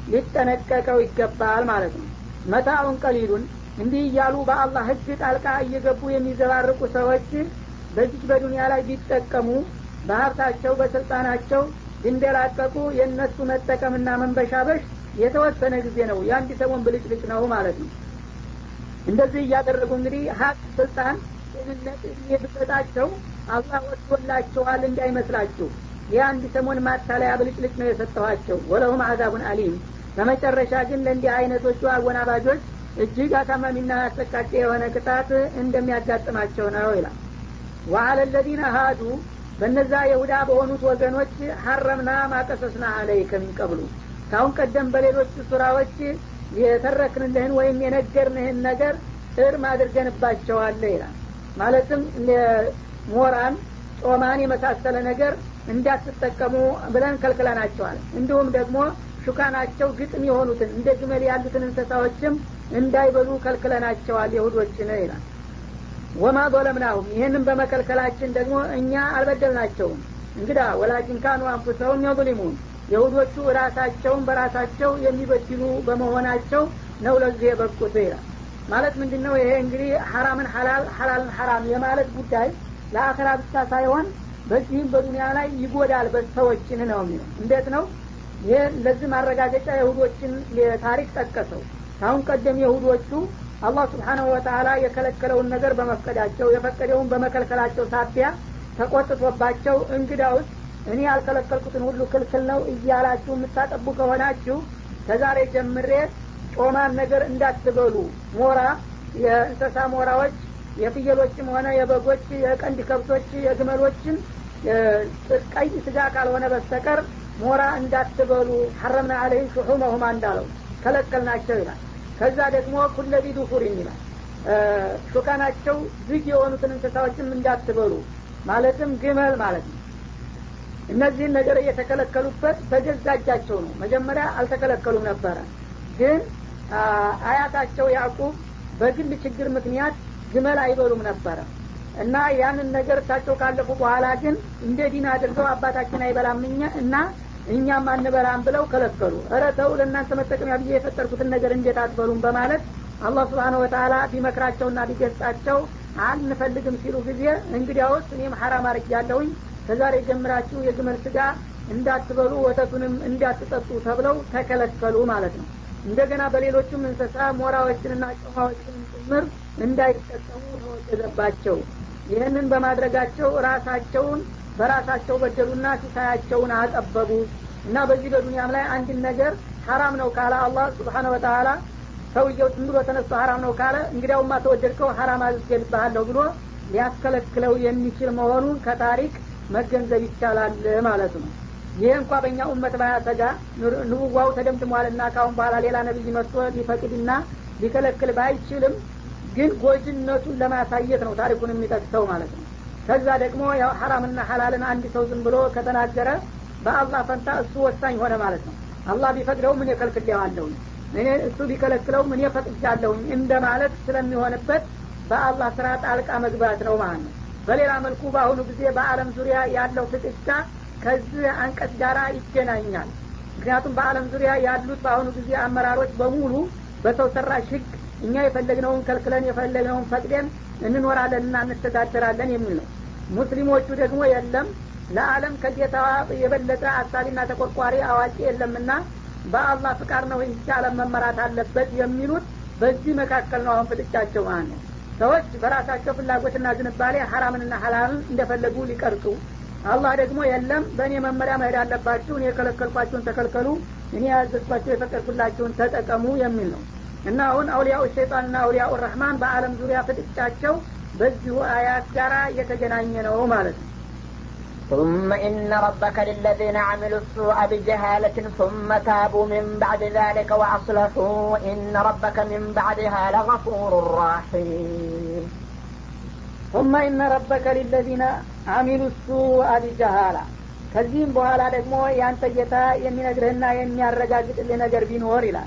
ሊጠነቀቀው ይገባል ማለት ነው መታውን ቀሊሉን እንዲህ እያሉ በአላህ ህግ ጣልቃ እየገቡ የሚዘባርቁ ሰዎች በዚች በዱንያ ላይ ቢጠቀሙ በሀብታቸው በስልጣናቸው ቢንደላቀቁ የእነሱ መጠቀምና መንበሻበሽ የተወሰነ ጊዜ ነው የአንድ ሰሞን ብልጭልጭ ነው ማለት ነው እንደዚህ እያደረጉ እንግዲህ ሀቅ ስልጣን ጤንነት የብሰጣቸው አላህ ወዶላቸዋል እንዳይመስላችሁ የአንድ ሰሞን ማታለያ ብልጭልጭ ነው የሰጠኋቸው ወለሁም አዛቡን አሊም በመጨረሻ ግን ለእንዲህ አይነቶቹ አወናባጆች እጅግ አሳማሚና አሰቃቂ የሆነ ቅጣት እንደሚያጋጥማቸው ነው ይላል ወአለ ለዚነ ሀዱ በነዛ የሁዳ በሆኑት ወገኖች ሀረምና ማቀሰስና አለይከ ሚን ቀብሉ ካሁን ቀደም በሌሎች ሱራዎች የተረክንልህን ወይም የነገርንህን ነገር እርም አድርገንባቸዋለ ይላል ማለትም ሞራን ጮማን የመሳሰለ ነገር እንዳትጠቀሙ ብለን ከልክለናቸዋል እንዲሁም ደግሞ ሹካናቸው ግጥም የሆኑትን እንደ ግመል ያሉትን እንስሳዎችም እንዳይበሉ ከልክለናቸዋል የሁዶችን ይላል ወማ ظለምናሁም ይህንም በመከልከላችን ደግሞ እኛ አልበደልናቸውም እንግዳ ወላኪን ካኑ አንፉሰሁም የظሊሙን የሁዶቹ ራሳቸውን በራሳቸው የሚበድሉ በመሆናቸው ነው ለዚህ የበቁት ይላል ማለት ምንድን ነው ይሄ እንግዲህ ሐራምን ሐላል ሐላልን ሐራም የማለት ጉዳይ ለአኸራ ብቻ ሳይሆን በዚህም በዱኒያ ላይ ይጎዳል በሰዎችን ነው የሚለው እንዴት ነው ይህ ለዚህ ማረጋገጫ የሁዶችን ታሪክ ጠቀሰው ካሁን ቀደም የሁዶቹ አላህ ስብሓናሁ ወተላ የከለከለውን ነገር በመፍቀዳቸው የፈቀደውን በመከልከላቸው ሳቢያ ተቆጥቶባቸው እንግዳ ውስጥ እኔ ያልከለከልኩትን ሁሉ ክልክል ነው እያላችሁ የምታጠቡ ከሆናችሁ ከዛሬ ጀምሬ ጮማን ነገር እንዳትበሉ ሞራ የእንሰሳ ሞራዎች የፍየሎችም ሆነ የበጎች የቀንድ ከብቶች የግመሎችን ቀይ ስጋ ካልሆነ በስተቀር ሞራ እንዳትበሉ ሐረምና አለይም ሹሑመሁማ እንዳለው ከለከልናቸው ይላል ከዛ ደግሞ ኩለቢ ዱፉሪን ይላል ሹካናቸው ዝግ የሆኑትን እንስሳዎችም እንዳትበሉ ማለትም ግመል ማለት ነው እነዚህን ነገር እየተከለከሉበት በገዛ እጃቸው ነው መጀመሪያ አልተከለከሉም ነበረ ግን አያታቸው ያዕቁብ በግል ችግር ምክንያት ግመል አይበሉም ነበረ እና ያንን ነገር እሳቸው ካለፉ በኋላ ግን እንደ ዲን አድርገው አባታችን አይበላም እና እኛም አንበላም ብለው ከለከሉ እረ ተው ለእናንተ መጠቀሚያ ብዬ የፈጠርኩትን ነገር እንዴት አትበሉም በማለት አላህ ስብሓን ወተላ ቢመክራቸውና ቢገጻቸው አንፈልግም ሲሉ ጊዜ እንግዲያውስ እኔም ሐራም አርግ ያለውኝ ከዛሬ ጀምራችሁ የግመል ስጋ እንዳትበሉ ወተቱንም እንዳትጠጡ ተብለው ተከለከሉ ማለት ነው እንደገና በሌሎቹም እንስሳ ሞራዎችንና ጮማዎችን ጭምር እንዳይጠቀሙ ተወገዘባቸው ይህንን በማድረጋቸው ራሳቸውን በራሳቸው በደሉና ሲሳያቸውን አጠበቡ እና በዚህ በዱንያም ላይ አንድን ነገር ሀራም ነው ካለ አላህ ስብሓነ ወተላ ሰውየው ዝም ብሎ ተነስቶ ሀራም ነው ካለ እንግዲያውማ ተወደድከው ሀራም አዝገልብሃለሁ ብሎ ሊያስከለክለው የሚችል መሆኑን ከታሪክ መገንዘብ ይቻላል ማለት ነው ይህ እንኳ በእኛ ኡመት ባያሰጋ ንቡዋው ተደምድሟልና ካሁን በኋላ ሌላ ነቢይ መጥቶ ሊፈቅድና ሊከለክል ባይችልም ግን ጎጅነቱን ለማሳየት ነው ታሪኩን የሚጠቅሰው ማለት ነው ከዛ ደግሞ ያው ሐራምና ሐላልን አንድ ሰው ዝም ብሎ ከተናገረ በአላህ ፈንታ እሱ ወሳኝ ሆነ ማለት ነው አላህ ቢፈቅደው ምን የከልክሌዋለሁኝ እኔ እሱ ቢከለክለው ምን የፈቅጃለሁኝ እንደ ማለት ስለሚሆንበት በአላህ ስራ ጣልቃ መግባት ነው ማለት ነው በሌላ መልኩ በአሁኑ ጊዜ በአለም ዙሪያ ያለው ፍጥጫ ከዚህ አንቀጽ ጋራ ይገናኛል ምክንያቱም በአለም ዙሪያ ያሉት በአሁኑ ጊዜ አመራሮች በሙሉ በሰው ሰራሽ ህግ እኛ የፈለግነውን ከልክለን የፈለግነውን ፈቅደን እንኖራለንና እንተዳደራለን የሚል ነው ሙስሊሞቹ ደግሞ የለም ለአለም ከጌታ የበለጠ አሳቢና ተቆርቋሪ አዋቂ የለምና በአላህ ፍቃድ ነው ይህች አለም መመራት አለበት የሚሉት በዚህ መካከል ነው አሁን ፍጥጫቸው ማለት ነው ሰዎች በራሳቸው ፍላጎትና ዝንባሌ ሀራምንና ሀላልን እንደፈለጉ ሊቀርጹ አላህ ደግሞ የለም በእኔ መመሪያ መሄድ አለባችሁ እኔ የከለከልኳችሁን ተከልከሉ እኔ ያዘዝኳቸው የፈቀድኩላችሁን ተጠቀሙ የሚል ነው እና አሁን አውሊያው ሸይጣንና አውሊያው ረህማን በአለም ዙሪያ ፍጥጫቸው በዚሁ አያት ጋር የተገናኘ ነው ማለት ነው ثم إن ربك للذين عملوا السوء بجهالة ثم تابوا من بعد ذلك وأصلحوا إن ربك من بعدها لغفور رحيم ثم إن ربك للذين عملوا السوء بجهالة ከዚህም በኋላ ደግሞ ያንተ ጌታ የሚነግርህና የሚያረጋግጥልህ ነገር ቢኖር ይላል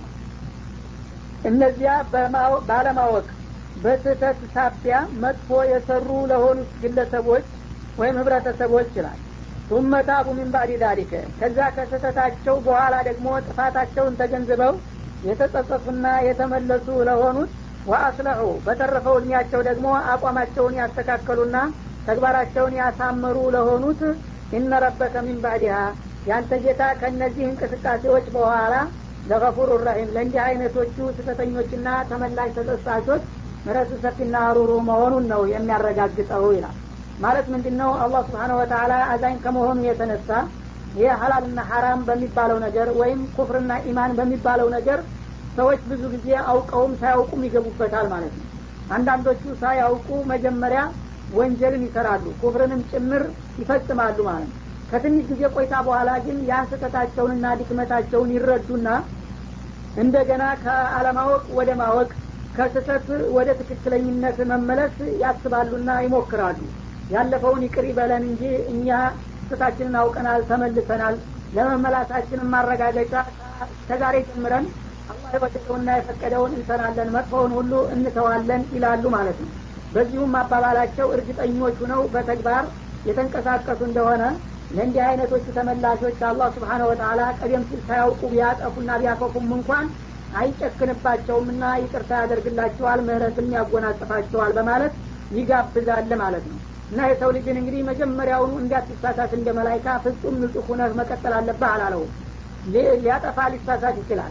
እነዚያ ባለማወቅ በስህተት ሳቢያ መጥፎ የሰሩ ለሆኑት ግለሰቦች ወይም ህብረተሰቦች ይላል ቱመ ታቡ ሚን ባዕድ ዛሊከ ከዛ ከስህተታቸው በኋላ ደግሞ ጥፋታቸውን ተገንዝበው የተጸጸቱና የተመለሱ ለሆኑት ወአስለሑ በተረፈው እድሜያቸው ደግሞ አቋማቸውን ያስተካከሉና ተግባራቸውን ያሳመሩ ለሆኑት ኢነ ረበከ ሚን ባዕድሃ ያንተ ጌታ ከእነዚህ እንቅስቃሴዎች በኋላ ለገፉሩ ረሂም ለእንዲህ አይነቶቹ ስህተተኞችና ተመላሽ ተጸጻቾች ምረቱ ሰፊና ሩሩ መሆኑን ነው የሚያረጋግጠው ይላል ማለት ምንድን ነው አላህ ስብሓነ ወተላ አዛኝ ከመሆኑ የተነሳ ይህ ሀላልና ሀራም በሚባለው ነገር ወይም ኩፍርና ኢማን በሚባለው ነገር ሰዎች ብዙ ጊዜ አውቀውም ሳያውቁም ይገቡበታል ማለት ነው አንዳንዶቹ ሳያውቁ መጀመሪያ ወንጀልን ይሰራሉ ኩፍርንም ጭምር ይፈጽማሉ ማለት ነው ከትንሽ ጊዜ ቆይታ በኋላ ግን ያን ስህተታቸውንና ድክመታቸውን ይረዱና እንደገና ከአለማወቅ ወደ ማወቅ ከስህተት ወደ ትክክለኝነት መመለስ ያስባሉና ይሞክራሉ ያለፈውን ይቅር ይበለን እንጂ እኛ ስህተታችንን አውቀናል ተመልሰናል ለመመላሳችንን ማረጋገጫ ከዛሬ ጀምረን አላህ የወደደውና የፈቀደውን እንሰራለን መጥፎውን ሁሉ እንተዋለን ይላሉ ማለት ነው በዚሁም አባባላቸው እርግጠኞች ሁነው በተግባር የተንቀሳቀሱ እንደሆነ ለእንዲህ አይነቶቹ ተመላሾች አላህ ስብሓነ ወተላ ቀደም ሲል ሳያውቁ ቢያጠፉና ቢያከፉም እንኳን አይጨክንባቸውምና ይቅርታ ያደርግላቸዋል ምህረትም ያጎናጽፋቸዋል በማለት ይጋብዛል ማለት ነው እና የሰው ልጅን እንግዲህ መጀመሪያውኑ እንዳትሳሳት እንደ መላይካ ፍጹም ንጹህ ሁነህ መቀጠል አለብህ አላለውም ሊያጠፋ ሊሳሳት ይችላል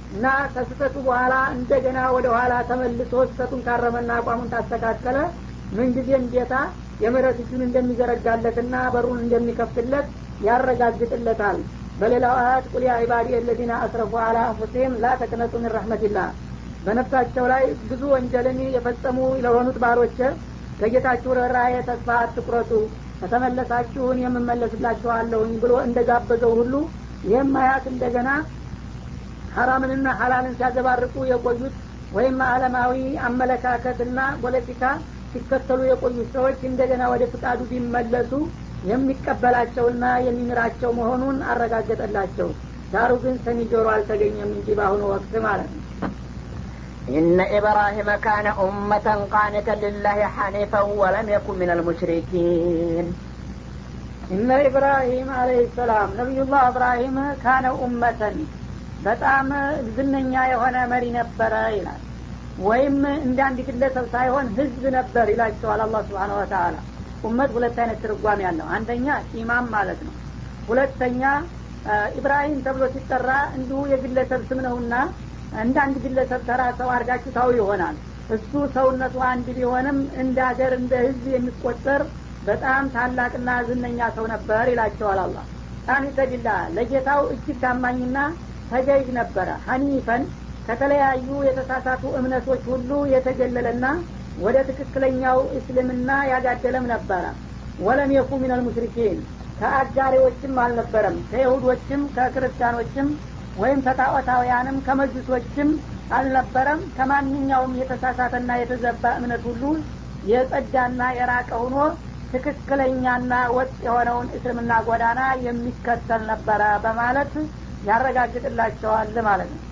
እና ከስህተቱ በኋላ እንደገና ወደ ኋላ ተመልሶ ስህተቱን ካረመና አቋሙን ታስተካከለ ምንጊዜም ጌታ የምህረት እጁን እንደሚዘረጋለትና በሩን እንደሚከፍትለት ያረጋግጥለታል በሌላው አያት ቁል ያ ዒባዲ አለዚነ አስረፉ አላ አንፉሲህም ላ ተቅነጡ ምን ረሕመቲላህ በነፍሳቸው ላይ ብዙ ወንጀልን የፈጸሙ ለሆኑት ባሮች ከጌታችሁ ርኅራኄ ተስፋ አትቁረጡ ከተመለሳችሁን የምመለስላችኋለሁኝ ብሎ እንደጋበዘው ሁሉ ይህም አያት እንደገና ሀራምንና ሀላልን ሲያዘባርቁ የቆዩት ወይም አለማዊ አመለካከትና ፖለቲካ ሲከተሉ የቆዩት ሰዎች እንደገና ወደ ፍቃዱ ቢመለሱ የሚቀበላቸውና የሚምራቸው መሆኑን አረጋገጠላቸው ዳሩ ግን ሰሚ ጆሮ አልተገኘም እንጂ በአሁኑ ወቅት ማለት ነው إن إبراهيم كان أمة قانتا لله حنيفا ولم يكن من المشركين እነ ኢብራሂም አለህ ሰላም ነቢዩላህ እብራሂም ካነ ኡመተን በጣም ዝነኛ የሆነ መሪ ነበረ ይላል ወይም እንደ አንድ ግለሰብ ሳይሆን ህዝብ ነበር ይላቸዋል አላህ ስብሓን ወተላ ኡመት ሁለት አይነት ትርጓሜ ያለው አንደኛ ኢማም ማለት ነው ሁለተኛ ኢብራሂም ተብሎ ሲጠራ እንዲሁ የግለሰብ ስም ነውና እንደ አንድ ግለሰብ ተራ ሰው አድርጋችሁ ታው ይሆናል እሱ ሰውነቱ አንድ ቢሆንም እንደ ሀገር እንደ ህዝብ የሚቆጠር በጣም ታላቅና ዝነኛ ሰው ነበር ይላቸዋል አላ ቃኒተ ቢላህ ለጌታው እጅግ ታማኝና ተገዥ ነበረ ሀኒፈን ከተለያዩ የተሳሳቱ እምነቶች ሁሉ የተገለለና ወደ ትክክለኛው እስልምና ያጋደለም ነበረ ወለም የኩ ሚነል ሙሽሪኪን ከአጋሪዎችም አልነበረም ከይሁዶችም ከክርስቲያኖችም ወይም ከጣዖታውያንም ከመጁሶችም አልነበረም ከማንኛውም የተሳሳተና የተዘባ እምነት ሁሉ የጸዳና የራቀ ሆኖ ትክክለኛና ወጥ የሆነውን እስልምና ጎዳና የሚከተል ነበረ በማለት ያረጋግጥላቸዋል ማለት ነው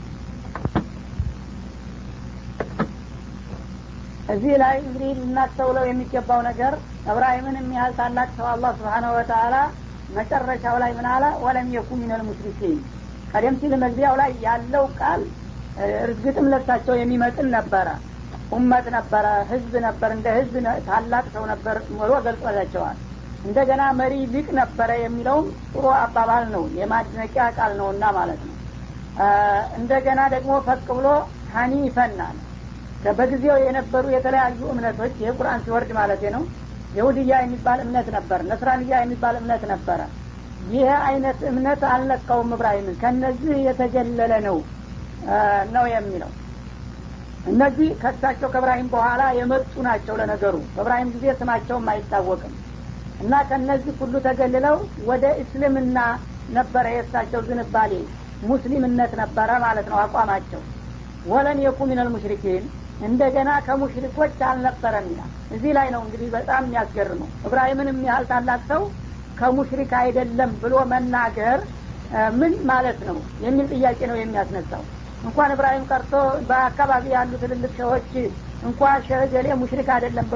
እዚህ ላይ እንግዲህ ልናስተውለው የሚገባው ነገር እብራሂምን የሚያህል ታላቅ ሰው አላህ ስብሓነሁ ወተአላ መጨረሻው ላይ ምን አለ ወለም የኩ ሚነል ሙሽሪኪን ቀደም ሲል መግቢያው ላይ ያለው ቃል እርግጥም ለሳቸው የሚመጥን ነበረ ኡመት ነበረ ህዝብ ነበር እንደ ህዝብ ታላቅ ሰው ነበር ብሎ ገልጾላቸዋል እንደገና መሪ ሊቅ ነበረ የሚለውም ጥሩ አባባል ነው የማድነቂያ ቃል ነውና ማለት ነው እንደገና ደግሞ ፈቅ ብሎ ሀኒፈናል በጊዜው የነበሩ የተለያዩ እምነቶች ይህ ቁርአን ሲወርድ ማለት ነው የሁድያ የሚባል እምነት ነበር ነስራንያ የሚባል እምነት ነበረ ይህ አይነት እምነት አልነካውም እብራሂምን ከነዚህ የተገለለ ነው ነው የሚለው እነዚህ ከሳቸው ከእብራሂም በኋላ የመጡ ናቸው ለነገሩ በእብራሂም ጊዜ ስማቸውም አይታወቅም እና ከነዚህ ሁሉ ተገልለው ወደ እስልምና ነበረ የእሳቸው ዝንባሌ ሙስሊምነት ነበረ ማለት ነው አቋማቸው ወለን የኩ ሚነል ሙሽሪኪን እንደገና ከሙሽሪኮች አልነበረም ይላል እዚህ ላይ ነው እንግዲህ በጣም የሚያስገርመው እብራሂምን የሚያህል ታላቅ ሰው ከሙሽሪክ አይደለም ብሎ መናገር ምን ማለት ነው የሚል ጥያቄ ነው የሚያስነሳው እንኳን እብራሂም ቀርቶ በአካባቢ ያሉ ትልልቅ ሸዎች እንኳን ሸህ ገሌ ሙሽሪክ አይደለም